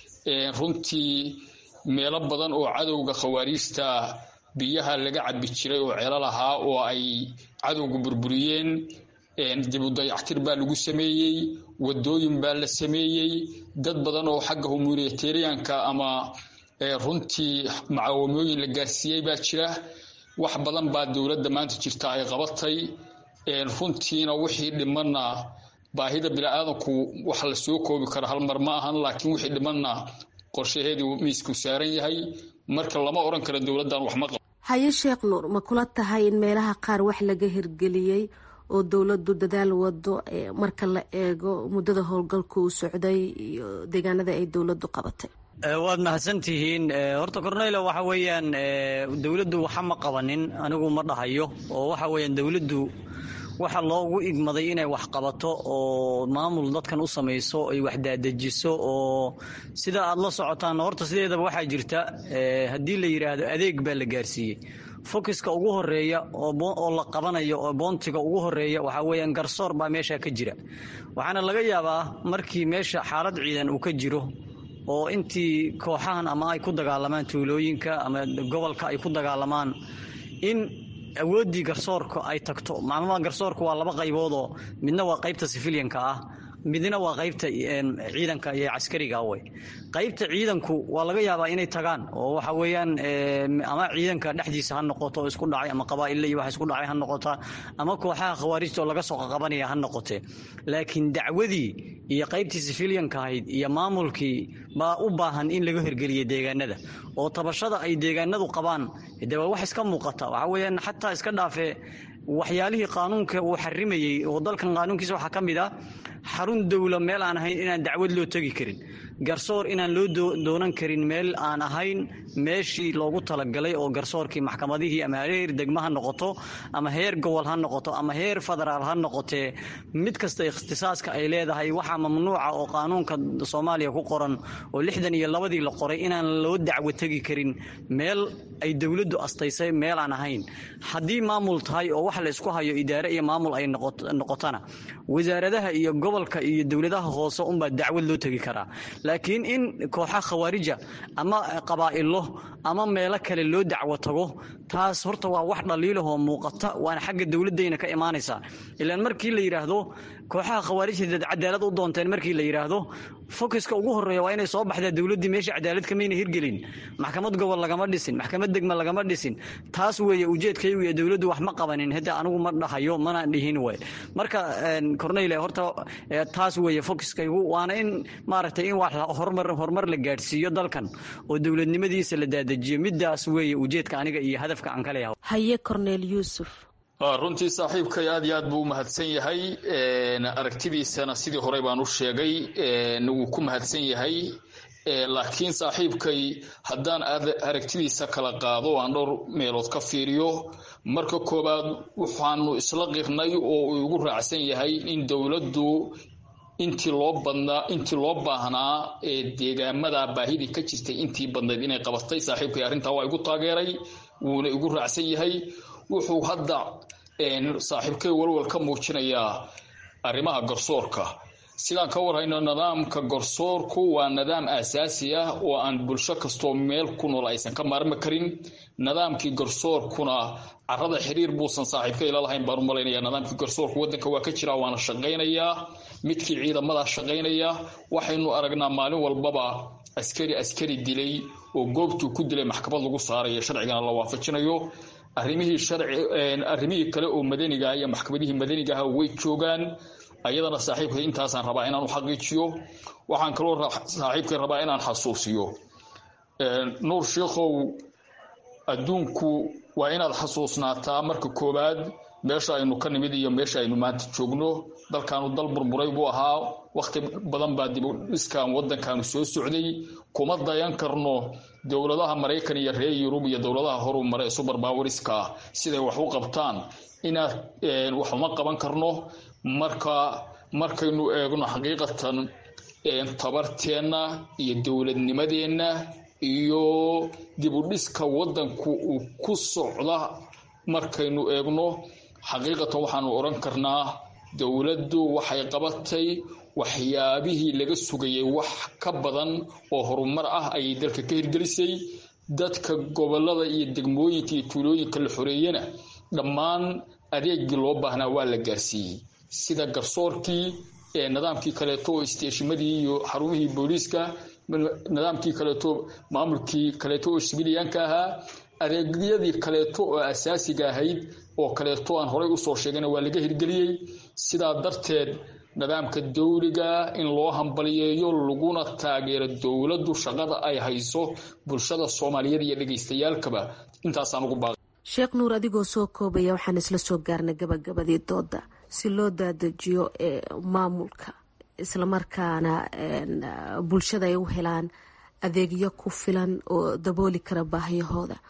runtii meelo badan oo cadowga khawaariijta biyaha laga cabi jiray oo ceelo lahaa oo ay cadowga burburiyeen dibudayactir baa lagu sameeyey wadooyin baa la sameeyey dad badan oo xagga humanitarianka ama runtii macaawamooyin la gaarsiiyey baa jira wax badan baa dowladda maanta jirta ay qabatay runtiina wixii dhimanna baahida biniaadanku wax la soo koobi karo hal mar ma ahan laakiin wixii dhimanna qorshaheedii miisku saaran yahay marka lama odhan karo dowladdan wax ma qabo haye sheekh nuur ma kula tahay in meelaha qaar wax laga hirgeliyey oo dowladdu dadaal wado marka la eego muddada howlgalka uu socday iyo deegaanada ay dowladdu qabatay waad mahadsantihiin horta corneylo waxa weeyaan dowladdu waxa ma qabanin anigu ma dhahayo oo waxa weeyaan dowladdu waxa loogu igmaday inay wax qabato oo maamul dadkan u samayso ay wax daadejiso oo sida aad la socotaan horta sideedaba waxaa jirta haddii la yidhaahdo adeeg baa la gaarsiiyey fokiska ugu horeeya oo la qabanayo oo boontiga ugu horeeya waxaa weeyaan garsoor baa meesha ka jira waxaana laga yaabaa markii meesha xaalad ciidan uu ka jiro oo intii kooxahan ama ay ku dagaalamaan tuulooyinka ama gobolka ay ku dagaalamaan in awooddii garsoorka ay tagto macluumaad garsoorka waa laba qayboodoo midna waa qaybta sifiliyanka ah midna waa qaybta ciidanka iyo caskariga wey qaybta ciidanku waa laga yaabaa inay tagaan oo waxa weeyaan ama ciidanka dhexdiisa ha noqoto oo isku dhacay ama qabaa'ille iyo wax isku dhacay ha noqota ama kooxaha khawaarijta oo laga soo qaqabanaya ha noqotee laakiin dacwadii iyo qaybtii sifiliyanka ahayd iyo maamulkii baa u baahan in laga hirgeliya deegaanada oo tabashada ay deegaanadu qabaan de waa wax iska muuqata waxa weeyaan xataa iska dhaafee waxyaalihii qaanuunka uu xarimayey oo dalkan qaanuunkiisa waxaa ka mid ah xarun dowla meel aan ahayn inaan dacwad loo tegi karin garsoor inaan loo doonan karin meel aan ahayn meeshii loogu talagalay oo garsoorkii maxkamadihii ama heer degmo ha noqoto ama heer gobol ha noqoto ama heer federaal ha noqotee mid kasta ikhtisaaska ay leedahay waxaa mamnuuca oo qaanuunka soomaaliya ku qoran oo lixdan iyo labadii la qoray inaan loo dacwo tegi karin meel ay dowladdu astaysay meel aan ahayn haddii maamul tahay oo wax la isku hayo idaare iyo maamul ay noqotana wasaaradaha iyo gobolka iyo dowladaha hoose unbaa dacwad loo tegi karaa laakiin in kooxa khawaarija ama qabaa'ilo ama meelo kale loo dacwo tago taas horta waa wax dhaliilahoo muuqata waana xagga dowladayna ka imaanaysaa ilaan markii la yidhaahdo kooxaha khawaarijta dad cadaalad u doonteen markii la yidhaahdo fokiska ugu horeeya waa inay soo baxdaa dowladdii meesha cadaalad kamayna hirgelin maxkamad gobol lagama dhisin maxkamad degma lagama dhisin taas weeye ujeedkaygu iyo dowladdu wax ma qabanin hadda anigu ma dhahayo mana dhihin way marka corneyle horta taas weeye fokiskaygu waana in maaragtay in wax horumar horumar la gaadhsiiyo dalkan oo dowladnimadiisa la daadajiyo midaas weeye ujeedka aniga iyo hadafka aan ka leeyahay haye corneel yuusuf runtii saaxiibkay aad iyo aad buu u mahadsan yahay aragtidiisana sidii horey baan u sheegay wuu ku mahadsan yahay laakiin saaxiibkay haddaan aragtidiisa kala qaado aan dhowr meelood ka fiiriyo marka koowaad waxaanu isla qirnay oo uu igu raacsan yahay in dowladdu intii loo badnaa intii loo baahnaa ee deegaamada baahidii ka jirtay intii badnayd inay qabatay saaxiibkay arrintaa waa igu taageeray wuuna igu raacsan yahay wuxuu hadda saaxiibkay walwal ka muujinayaa arrimaha garsoorka sidaan ka warhayno nidaamka garsoorku waa nidaam aasaasi ah oo aan bulsho kastoo meel ku nool aysan ka maarmi karin nidaamkii garsoorkuna carada xiriir buusan saaxiibkay la lahayn baan u malaynaya nidaamkii garsoorku waddanka waa ka jira waana shaqaynayaa midkii ciidamadaa shaqaynaya waxaynu aragnaa maalin walbaba askari askari dilay oo goobtuu ku dilay maxkamad lagu saarayo sharcigana la waafajinayo arrimihii sharci arrimihii kale oo madaniga iyo maxkamadihii madaniga ah way joogaan ayadana saaxiibkay intaasaan rabaa inaan u xaqiijiyo waxaan kaloo saaxiibkay rabaa inaan xasuusiyo nuur sheikhow adduunku waa inaad xasuusnaataa marka koowaad meesha aynu ka nimid iyo meesha aynu maanta joogno dalkaanu dal burburay buu ahaa wakhti badan baa dibudhiskan waddankaanu soo socday kuma dayan karno dowladaha maraykan iyo reer yurub iyo dowladaha horu mare ee suberbawariska siday wax u qabtaan inaad wax uma qaban karno marka markaynu eegno xaqiiqatan tabarteenna iyo dowladnimadeenna iyo dibudhiska waddanku uu ku socda markaynu eegno xaqiiqatan waxaanu odhan karnaa dowladdu waxay qabatay waxyaabihii laga sugayay wax ka badan oo horumar ah ayay dalka ka hirgelisay dadka gobolada iyo degmooyinka iyo tuulooyinka la xoreeyena dhammaan adeegii loo baahnaa waa la gaarsiiyey sida garsoorkii nidaamkii kaleeto oo isteeshimadii iyo xarumihii booliiska nidaamkii kaleeto maamulkii kaleeto oo sibiliyaanka ahaa adeegyadii kaleeto oo asaasiga ahayd oo kaleeto aan horey usoo sheegayna waa laga hirgeliyey sidaa darteed nidaamka dowliga in loo hambaliyeeyo laguna taageero dowladdu shaqada ay hayso bulshada soomaaliyeed iyo dhegaystayaalkaba intaasaan ugu baaqay sheekh nuur adigoo soo koobaya waxaan isla soo gaarnay gabagabadii dooda si loo daadajiyo maamulka islamarkaana bulshada ay u helaan adeegyo ku filan oo dabooli kara baahiyahooda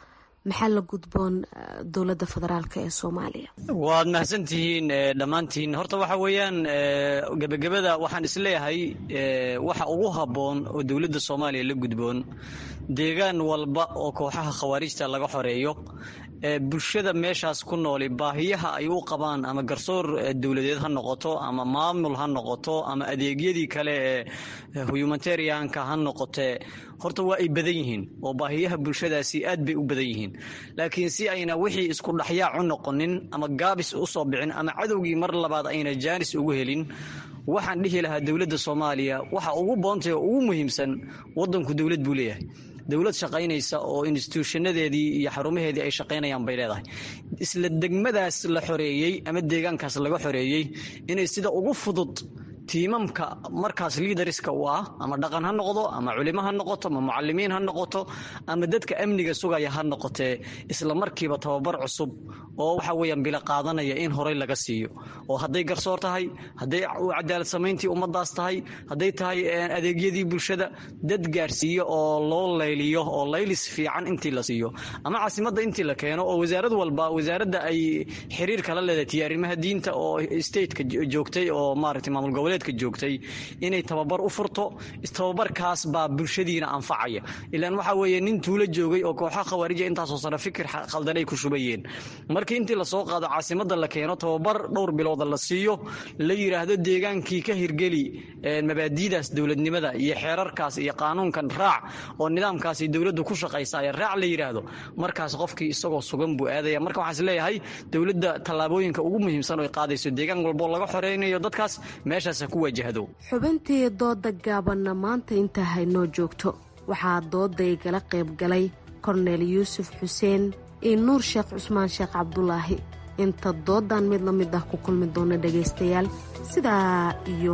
maxaa la gudboon dowladda federaalk ee soomaaliya waad mahadsantihiin dhammaantiin horta waxa weeyaan gebagabada waxaan isleeyahay waxa ugu habboon oo dowladda soomaaliya la gudboon deegaan walba oo kooxaha khawaarijta laga xoreeyo bulshada meeshaas ku nooli baahiyaha ay u qabaan ama garsoor dowladeed ha noqoto ama maamul ha noqoto ama adeegyadii kale ee humanitarianka ha noqotee horta waa ay badan yihiin oo baahiyaha bulshadaasi aad bay u badan yihiin laakiin si ayna wixii isku dhaxyaac u noqonin ama gaabis u soo bixin ama cadowgii mar labaad ayna jaanis ugu helin waxaan dhihi lahaa dowladda soomaaliya waxa ugu boontay oo ugu muhiimsan wadanku dowlad buu leeyahay dowlad shaqaynaysa oo instituushanadeedii iyo xarumaheedii ay shaqaynayaan bay leedahay isla degmadaas la xoreeyey ama deegaankaas laga xoreeyey inay sida ugu fudud tiimamka markaas liidariska u ah ama dhaqan ha noqdo ama culimo ha noqoto ama mucalimiin ha noqoto ama dadka amniga sugaya ha noqotee isla markiiba tababar cusub oo waxa weeyaan bila qaadanaya in horey laga siiyo oo hadday garsoor tahay hadday cadaalad samayntii ummadaas tahay hadday tahay adeegyadii bulshada dad gaarsiiyo oo loo layliyo oo laylis fiican intii la siiyo ama caasimadda intii la keeno oo wasaarad walba wasaaradda ay xiriir kala leedahay arrimaha diinta oo stateka joogtay oo maaragtay maamul goboleed joogtay inay tababar u furto tababarkaas baa bulshadiina anfacaya ilaan waxa weeye nin tuulo joogay oo kooxaha khawaarija intaasoo sano fikir khaldan ay ku shubayeen markii intii lasoo qaado caasimada la keeno tababar dhowr bilooda la siiyo la yidhaahdo deegaankii ka hirgeli mabaadiidaas dowladnimada iyo xeerarkaas iyo qaanuunkan raac oo nidaamkaasi dowladdu ku shaqaysaaya raac la yidhaahdo markaas qofkii isagoo sugan buu aadaya marka waxaan isleeyahay dowladda tallaabooyinka ugu muhiimsan oy qaadayso deegaan walboo laga xoreynayo dadkaas meeshaas xubintii dooda gaabanna maanta intaa haynoo joogto waxaa dooday gala qayb galay korneel yuusuf xuseen iyo nuur sheekh cusmaan sheekh cabdulaahi inta doodan mid la mid ah ku kulmi doona dhegaystayaal sidaa iyo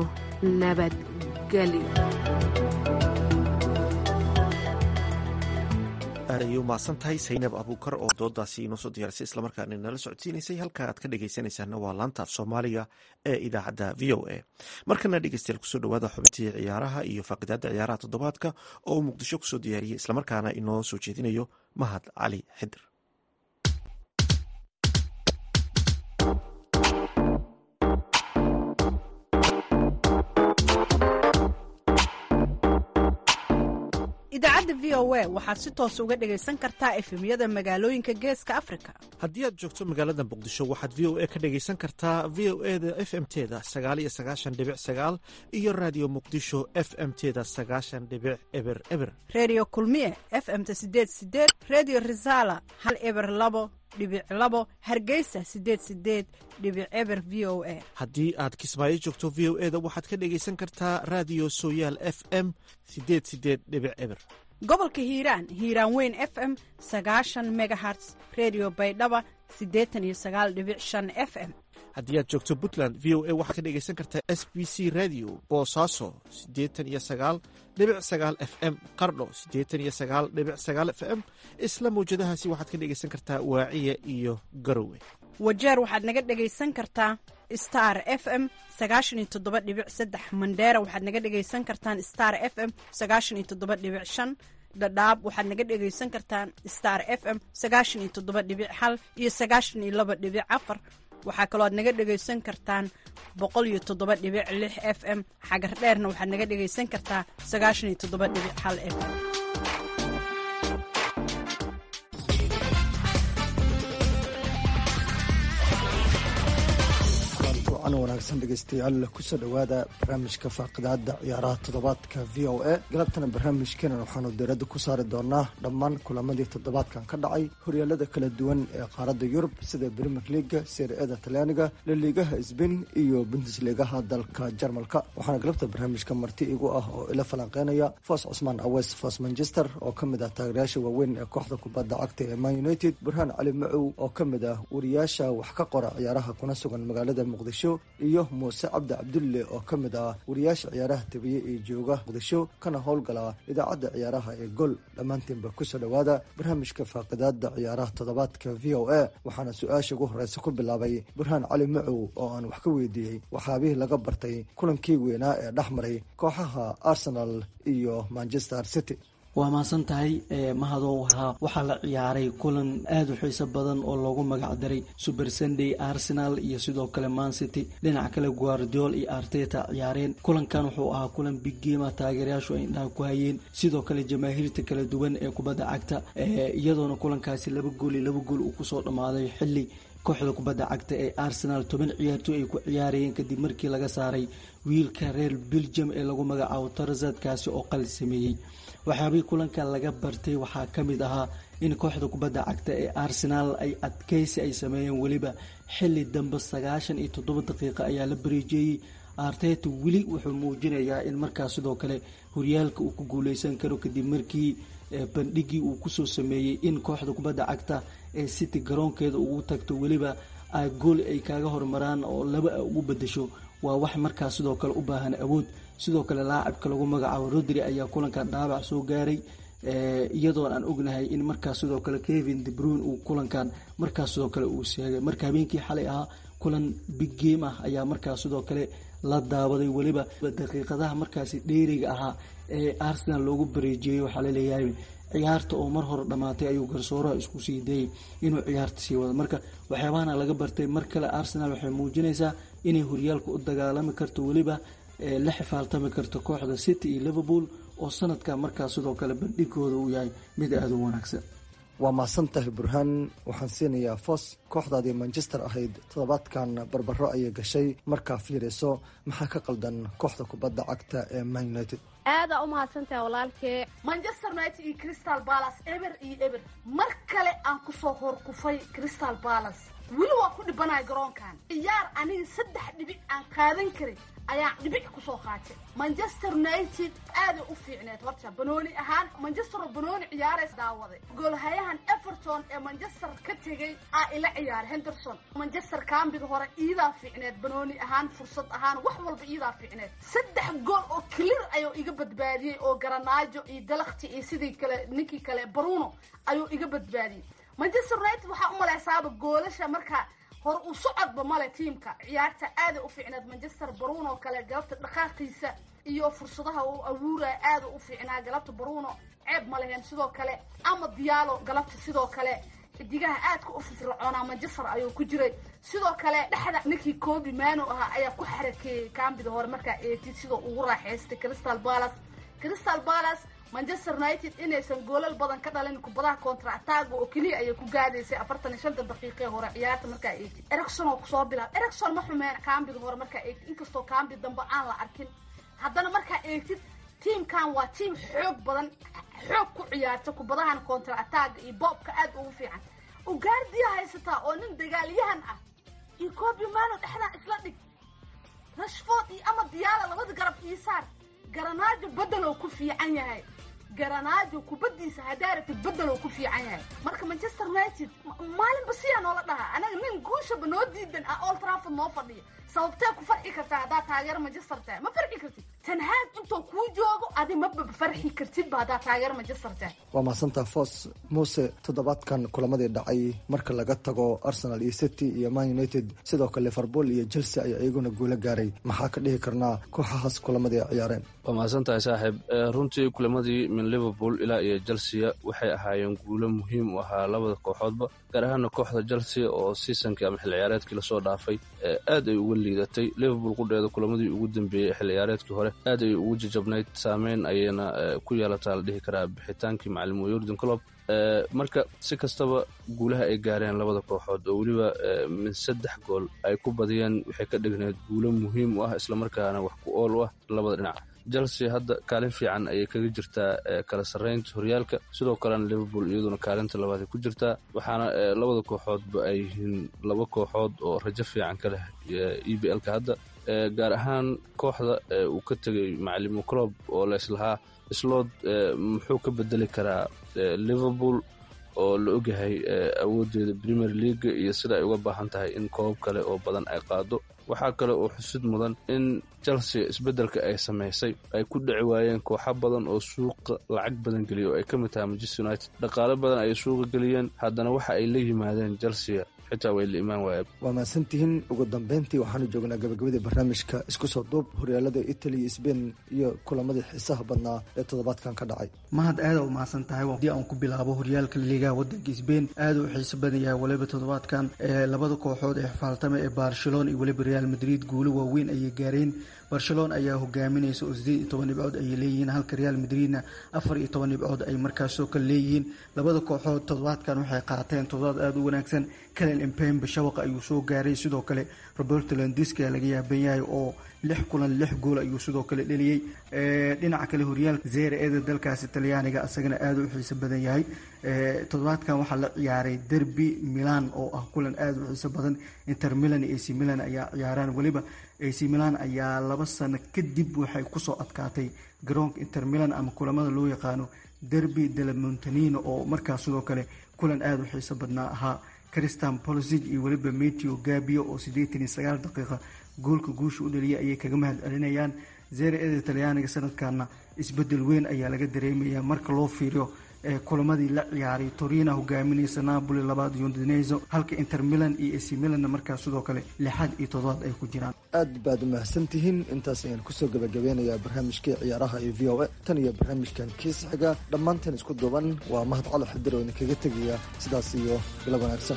nabadgelyo aad ayay u mahadsan tahay saynab abuukar oo doodaasi inoo soo diyaarisay islamarkaana nala socodsiinaysay halka aad ka dhegaysanaysaana waa laanta af soomaaliga ee idaacadda v o a markana dhegeystayaal kusoo dhawaada xubintii ciyaaraha iyo faaqidaada ciyaaraha toddobaadka oo uu muqdisho kusoo diyaariyey islamarkaana inoo soo jeedinayo mahad cali xidir idaacadda v o a waxaad si toos uga dhegaysan kartaa efemyada magaalooyinka geeska afrika haddii aad joogto magaalada muqdisho waxaad v o a ka dhegaysan kartaa v o e da f m teda sagaal iyo sagaashan dhibic sagaal iyo raadiyo muqdisho f m teda sagaashan dhibic eber eber reediyo kulmiye f m-ta sideed sideed reediyo risaala hal eber labo dhibic labo hargeysa sideed sideed dhibic eber v o a haddii aad kismaayo joogto v o e da waxaad ka dhegaysan kartaa raadiyo sooyaal f m sideed sideed dhibic eber gobolka hiiraan hiiraan weyn f m sagaashan megaherts redio baydhaba siddeetan iyo sagaal dhibic shan f m haddii aad joogto puntland v o a waxaad ka dhegaysan kartaa s b c radio boosaaso siddeetan iyo sagaal dhibic sagaal f m qardho siddeetan iyo sagaal dhibic sagaal f m isla mawjadahaasi waxaad ka dhegaysan kartaa waaciya iyo garowe wajeer waxaad naga dhegaysan kartaa star f m sagaashan iyo toddoba dhibic saddex mandheera waxaad naga dhegaysan kartaan star f m sagaashan iyo toddoba dhibic shan dhadhaab waxaad naga dhegaysan kartaan star f m sagaashan iyo toddoba dhibic hal iyo sagaashan iyo laba dhibic afar waxaa kaloo aad naga dhegaysan kartaan boqol iyo toddoba dhibic lix f m xagar dheerna waxaad naga dhegaysan kartaa sagaashan iyo toddoba dhibic hal f m an wanaagsan dhegeystayaal kusoo dhowaada barnaamijka faaqidaada ciyaaraha toddobaadka v o a galabtana barnaamijkeena waxaanu diiradda ku saari doonaa dhammaan kulamadii toddobaadkan ka dhacay horyaalada kala duwan ee qaaradda yurub sida brimer leaga serie-ada talyaaniga laliigaha sbain iyo bundesligaha dalka jarmalka waxaana galabta barnaamijka marti igu ah oo ila falanqeynaya foos cusmaan awes foos manchester oo ka mid ah taageerayaasha waaweyn ee kooxda kubadda cagta ee man united burhaan cali macow oo ka mid ah wariyaasha wax ka qora ciyaaraha kuna sugan magaalada muqdisho iyo muuse cabdi cabdulle oo ka mid ah wariyaasha ciyaaraha tabiye ee jooga muqdisho kana howlgala idaacadda ciyaaraha ee gol dhammaantiinba kusoo dhowaada barnaamijka faaqidaada ciyaaraha toddobaadka v o a waxaana su-aasha ugu horeysa ku bilaabay burhaan cali macow oo aan wax ka weydiiyey waxaabihii laga bartay kulankii weynaa ee dhex maray kooxaha arsenal iyo manchester city waa mahadsan tahay mahadow waxaa la ciyaaray kulan aada u xiiso badan oo loogu magac daray super sunday arsenal iyo sidoo kale mancity dhinaca kale guardiol iyo arteta ciyaareen kulankan wuxuu ahaa kulan big game ah taageerayaashu ay indhaha ku hayeen sidoo kale jamaahiirta kala duwan ee kubadda cagta iyadoona kulankaasi laba gool iyo laba gool uu kusoo dhammaaday xilli kooxda kubadda cagta ee arsenal toban ciyaartooy ay ku ciyaarayeen kadib markii laga saaray wiilka reer belgium ee lagu magacaabo tarzadkaasi oo qali sameeyey waxyaabihii kulanka laga bartay waxaa ka mid ahaa in kooxda kubadda cagta ee arsenal ay adkeysi ay sameeyeen weliba xili dambe sagaashan iyo toddoba daqiiqa ayaa la bareejeeyey arteta weli wuxuu muujinayaa in markaas sidoo kale horyaalka uu ku guuleysan karo kadib markii bandhigii uu kusoo sameeyey in kooxda kubadda cagta ee city garoonkeeda ugu tagto weliba gool ay kaaga hormaraan oo laba a ugu bedasho waa wax markaas sidoo kale u baahan awood sidoo kale laacibka lagu magacaabo rodri ayaa kulankan dhaabac soo gaaray iyadoon aan ognahay in markaas sidoo kale kevin debrun uu kulankan markaas sidoo kale uu seegay marka habeenkii xalay ahaa kulan big game ah ayaa markaas sidoo kale la daawaday weliba daqiiqadaha markaasi dheeriga ahaa ee arsenal loogu bareejiyey waxaa laleeyahay ciyaarta oo mar hore dhammaatay ayuu garsooraha isku sii dayay inuu ciyaarta sii wado marka waxyaabahana laga bartay mar kale arsenal waxay muujinaysaa inay horyaalka u dagaalami karto weliba la xifaaltami karto kooxda city iyo liverpool oo sanadka markaas sidoo kale bandhigooda uu yahay mid aada u wanaagsan waa mahadsan tahay burhaan waxaan siinayaa fos kooxdaadii manchester ahayd toddobaadkan barbaro ayay gashay markaa fiirayso maxaa ka qaldan kooxda kubadda cagta ee man united aadaa u mahadsantahay walaalkee manchester united iyo crystal balas eber iyo eber mar kale aan kusoo horkufay crystal balas weli waa ku dhibanaya garoonkan ciyaar aniga saddex dhibic aan qaadan karin ayaan dhibic kusoo qaatay manchester united aaday u fiicneed horta banooni ahaan manchester oo banooni ciyaarays daawaday goolhayahan everton ee manchester ka tegay aa ila ciyaaray henderson manchester kaambida hore iidaa fiicneed banooni ahaan fursad ahaan wax walba iidaa fiicneed saddex gool oo clear ayuu iga badbaadiyey oo garanaajo iyo dalakti iyo sidii kale ninkii kale bruno ayuu iga badbaadiyey manchester united waxaa u malaysaaba goolasha markaa hore uu socodba male tiimka ciyaarta aaday u fiicneed manchester bruno kale galabta dhaqaaqiisa iyo fursadaha uu awuuraya aada u fiicnaa galabta bruno ceeb ma leheen sidoo kale ama diyaalo galabta sidoo kale xidigaha aadka u firfircoonaa manchester ayuu ku jiray sidoo kale dhexda ninkii kobi mano ahaa ayaa ku xarakeeyey kaambida hore markaa eegtid sidoo ugu raaxaystay crystal balas crystal balas manchester united inaysan goolal badan ka dhalin kubadaha contrataga oo keliya ayay ku gaadaysay afartan iyo shanta daqiiqee hore ciyaarta markaa eegtid ericson oo kusoo bilaab ericson ma xumeen kaambida hore markaa eegtid inkastoo kaambi dambe aan la arkin haddana markaa eegtid tiimkan waa tiim xoog badan xoog ku ciyaarta kubadahan contrataga iyo boobka aad ugu fiican ugaardiya haysataa oo nin dagaalyahan ah iyo kobi mano dhexdaa isla dhig rashford iyo ama diyaala labada garab ii saar garanaajo bedeloo ku fiican yahay garanaajo kubadiisa haddaa ratid bedeloo ku fiican yahay marka manchester united maalinba siyaa noola dhahaa anaga nin guushaba noo diidan ah old trafford noo fadhiya sababtee ku farxi kartaa haddaa taageero manchester tahay ma farxi kartid tanhaag intuu kuu joogo adi maba farxi kartidba haddaa taageero manchester tahay waa mahadsantaa fos muuse toddobaadkan kulamadii dhacay marka laga tago arsenal iyo city iyo man united sidoo kale liverpool iyo chelsea ayaa iyaguna guulo gaaray maxaa ka dhihi karnaa kooxahaas kulamadii ay ciyaareen waa mahadsantahay saaxiib runtii kulamadii min liverpool ilaa iyo chelsea waxay ahaayeen guulo muhiim u ahaa labada kooxoodba gaar ahaana kooxda chelsea oo seasonkii ama xil ciyaareedkii lasoo dhaafay aad ay uga liidatay liverpool qudheeda kulamadii ugu dambeeyey xil ciyaareedkii hore aad ay ugu jajabnayd saameyn ayayna ku yeelataa la dhihi karaa bixitaankii macalimu yordan clob marka si kastaba guulaha ay gaareen labada kooxood oo weliba min saddex gool ay ku badiyeen waxay ka dhigneed guulo muhiim u ah islamarkaana wax ku ool u ah labada dhinac chelsea hadda kaalin fiican ayay kaga jirtaa kala sarreynta horyaalka sidoo kalena liverpool iyaduna kaalinta labaad ay ku jirtaa waxaana labada kooxoodba ay yihiin laba kooxood oo rajo fiican ka leh e b l-ka hadda gaar ahaan kooxda uu ka tegay macalimu clob oo leeslahaa slood muxuu ka bedeli karaa liverpool oo la ogyahay awoodeeda premier leaga iyo sida ay uga baahan tahay in koobab kale oo badan ay qaado waxaa kale oo xusid mudan in chelsea isbeddelka ay samaysay ay ku dhici waayeen kooxo badan oo suuqa lacag badan geliya oo ay ka mid tahay manchester united dhaqaale badan ayay suuqa geliyeen haddana waxa ay la yimaadeen chelsea xitaa way la imaan waaya waa mahadsantihiin ugu dambeyntii waxaanu joognaa gabagabadii barnaamijka isku soo duub horyaalada italy iyo sbain iyo kulamadii xiisaha badnaa ee toddobaadkan ka dhacay mahad aada u mahadsan tahay haddii aan ku bilaabo horyaalka liigaha wadanka sbain aada u xiiso badan yahay waliba toddobaadkan ee labada kooxood ee xifaaltama ee barcelona iyo weliba real madrid guulo waaweyn ayay gaareen barcelona ayaa hogaaminaysa oo sideed iyo toban dhibcood ayay leeyihiin halka real madridna afar iyo toban dhibcood ay markaasoo kale leeyihiin labada kooxood toddobaadkan waxay qaateen toddobaad aada u wanaagsan kalen empembe shabaqa ayuu soo gaaray sidoo kale roberto landiski laga yaaban yahay oo lix kulan lix gool ayuu sidoo kale dheliyey dhinaca kale horyaalka zere eeda dalkaasi talyaaniga isagana aada u xiiso badan yahay toddobaadkan waxaa la ciyaaray derby milan oo ah kulan aada u xiiso badan inter milan iyo ac milan ayaa ciyaaraan weliba ac milan ayaa laba sano kadib waxay kusoo adkaatay garoonka inter milan ama kulamada loo yaqaano derby de la montanino oo markaas sidoo kale kulan aada u xiiso badnaa ahaa christian polosig iyo weliba meteo gabio oo siddeetan iyo sagaal daqiiqa goolka guusha u dhaliyay ayay kaga mahad celinayaan zere eda talyaaniga sanadkana isbedel weyn ayaa laga dareemaya marka loo fiiriyo kulamadii la ciyaaray torina hogaaminaysa napoli labaad yondineso halka inter milan iyo ac milanna markaas sidoo kale lixaad iyo toddobaad ay ku jiraan aad baad u mahadsantihiin intaas ayaan kusoo gabagabeynayaa barnaamijkii ciyaaraha iyo v o a tan iyo barnaamijkan kiisa xiga dhammaanteen isku duuban waa mahad cali xadir oo idinkaga tegaya sidaas iyo bilab wanaagsan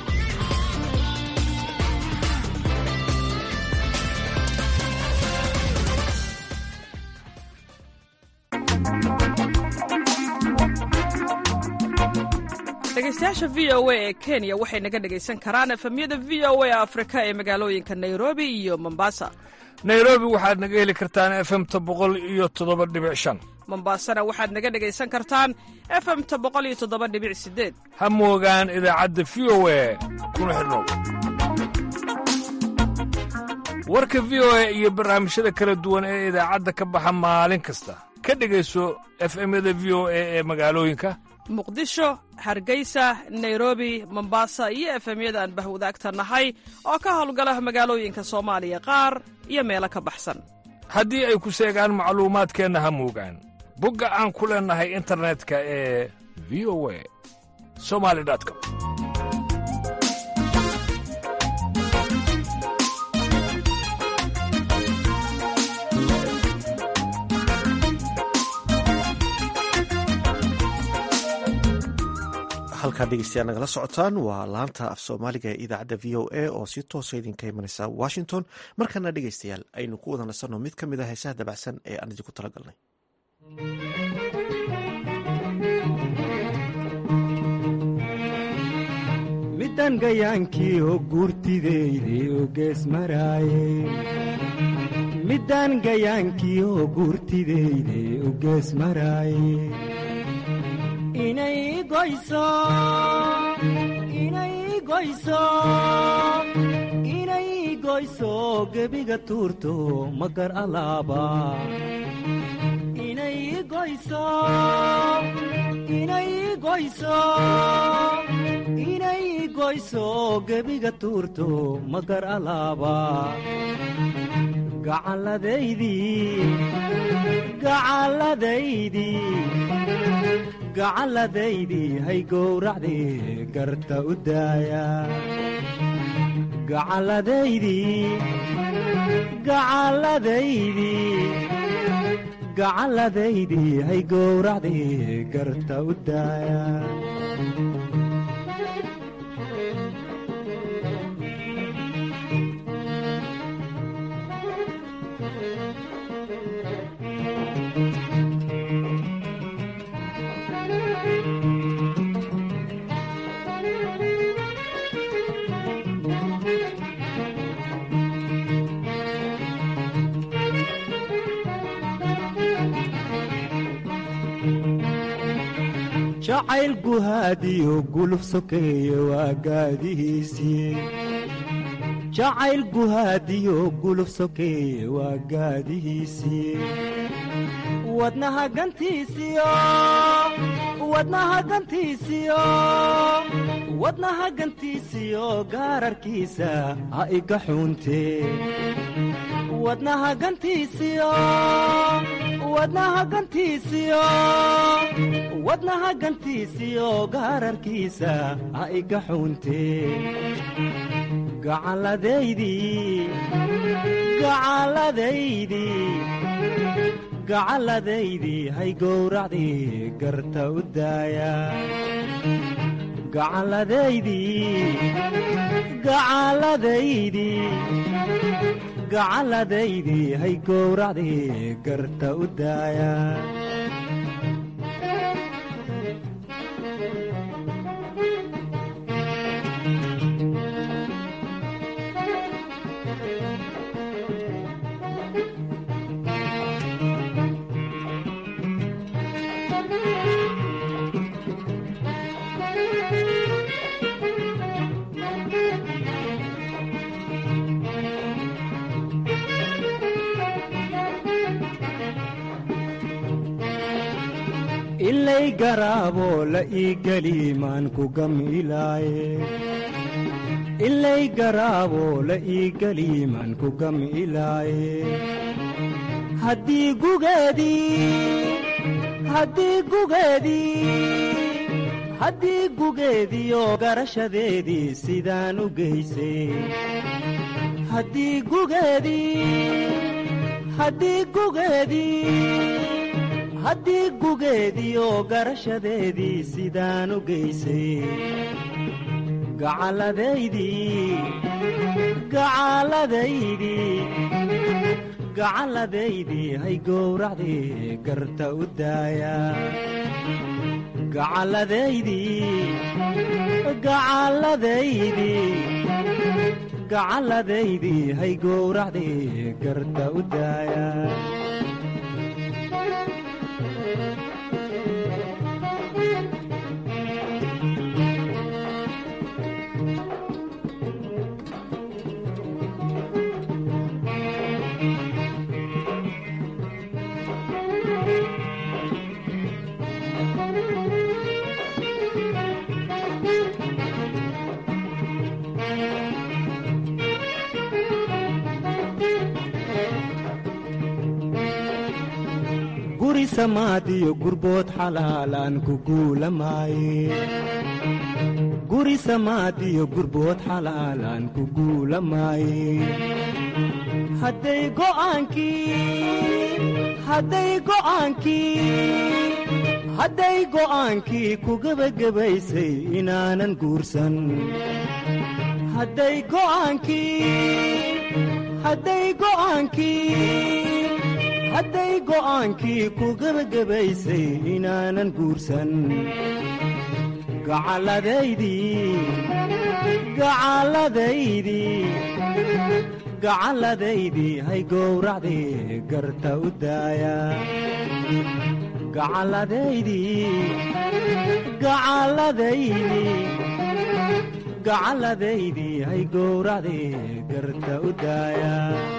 dhegeystayaasha v o a ee kenya waxay naga dhegaysan karaan efemyada v o a afrika ee magaalooyinka nairobi iyo mombasa nairobi waxaad naga heli kartaan efemta boqol iyo toddoba dhibic shan mombasana waxaad naga dhegaysan kartaan efemta boqol iyo toddoba dhibic sideed ha moogaan idaacadda v o a kuna xidhnow warka v o a iyo barnaamijyada kala duwan ee idaacadda ka baxa maalin kasta ka dhegayso efemyada v o a ee magaalooyinka muqdisho hargeysa nairobi mombasa iyo efemyada aan bahwadaagta nahay oo ka howlgala magaalooyinka soomaaliya qaar iyo meelo ka baxsan haddii ay ku seegaan macluumaadkeenna ha moogaan bogga aan ku leennahay internetka ee v o a somali com halkaa dhegeystayaal nagala socotaan waa laanta af soomaaliga ee idaacadda v o a oo si toosa idinka imanaysa washington markana dhegeystayaal aynu ku wada nasanno mid ka mid a heesaha dabacsan ee aan idinku tala galnay midan gayaankii oo guurtideyde oo gees maraaye midan gayaankii oo guurtideyde oo gees maraaye inay goyso inay goyso inay goyso gebiga tuurto magar alaaba inay goyso inay goyso inay goyso gebiga tuurto magar alaaba gacalladaydii gacalladaydii gacalladaydii hay gowracdii garta u daaya gacalladaydii gacalladaydii gacalladaydii hay gowracdii garta u daaya jacayl guhaadiyo guluf sokeeye waa gaadihiisii jacayl guhaadiyo guluf sokeeye waa gaadihiisii wadnaha gantiisiyo wadnaha gantiisiyo wadnaha gantiisiyo gaararkiisa ha iga xuuntee wadnaha gantiisiyo wadnaha gantiisiyo wadnaha gantiisiyo gaararkiisa ha iga xuuntee gacalladaydii gacalladaydii gacalladaydii hay gowracdii garta u daaya gacalladaydii gacalladaydii gacalladaydii hay gowracdii garta u daaya ilay garaaboo la ii geli maan ku gamilaaye ilay garaaboo la ii geli maan ku gamilaaye haddii gugeedii haddii gugeedii haddii gugeediyo garashadeedii sidaan u geysay haddii gugeedii haddii gugeedii haddii gugeediyo garashadeedii sidaan u geysay gacalladaydii gacalladaydii gacalladaydii hay gowracdii garta u daaya gacalladaydii gacalladaydii gacalladaydii hay gowracdii garta u daaya guri samaadiyo gurbood xalaalaan ku guulamaaye guri samaadiyo gurbood xalaalaan ku guulamaaye hadday go'aankii hadday go'aankii hadday go'aankii ku gebagabaysay inaanan guursan hadday go'aankii hadday go'aankii hadday go'aankii ku gebagabaysay inaanan guursan gacalladaydii gacalladaydii gacalladaydii hay gowracdii garta u daaya gacalladaydii gacalladaydii gacalladaydii hay gowracdii garta u daaya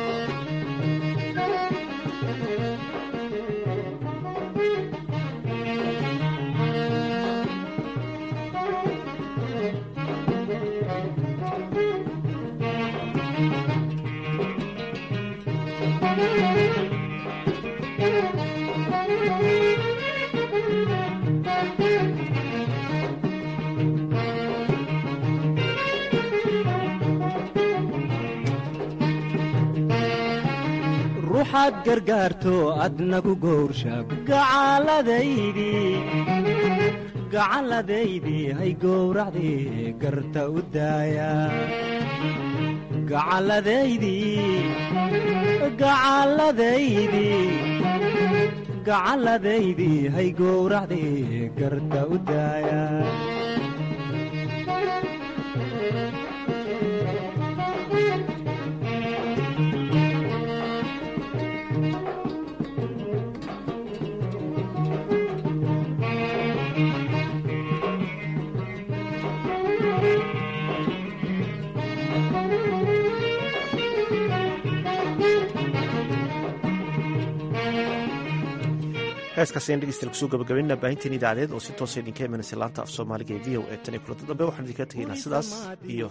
ruuxaad gargaarto adna ku gowrsha gacalladaydii gacalladaydii hay gowracdii garta u daaya gacalladaydii gacalladaydii gacalladaydii hay gowracdii garta u daaya heeskaas ayaan dhegeystayaal kusoo gabagabaynaa baahinteen idaacadeed oo si toosa idinka imanaysa laanta af soomaaliga ee v o e tan iyo kulanta dambe waxaan idinka tegaynaa sidaas iyo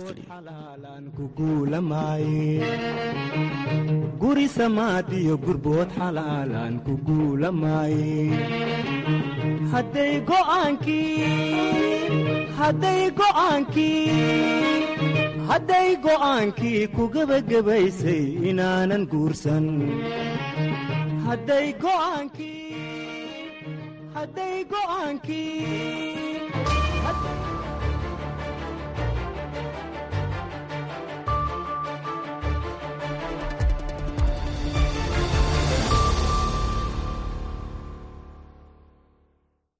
guri samaadiyo gurbood xalaalaan ku guulamaaye hadday go'aankii ku gebagabaysay inaanan guursan hadday go'aankii hadday go'aankii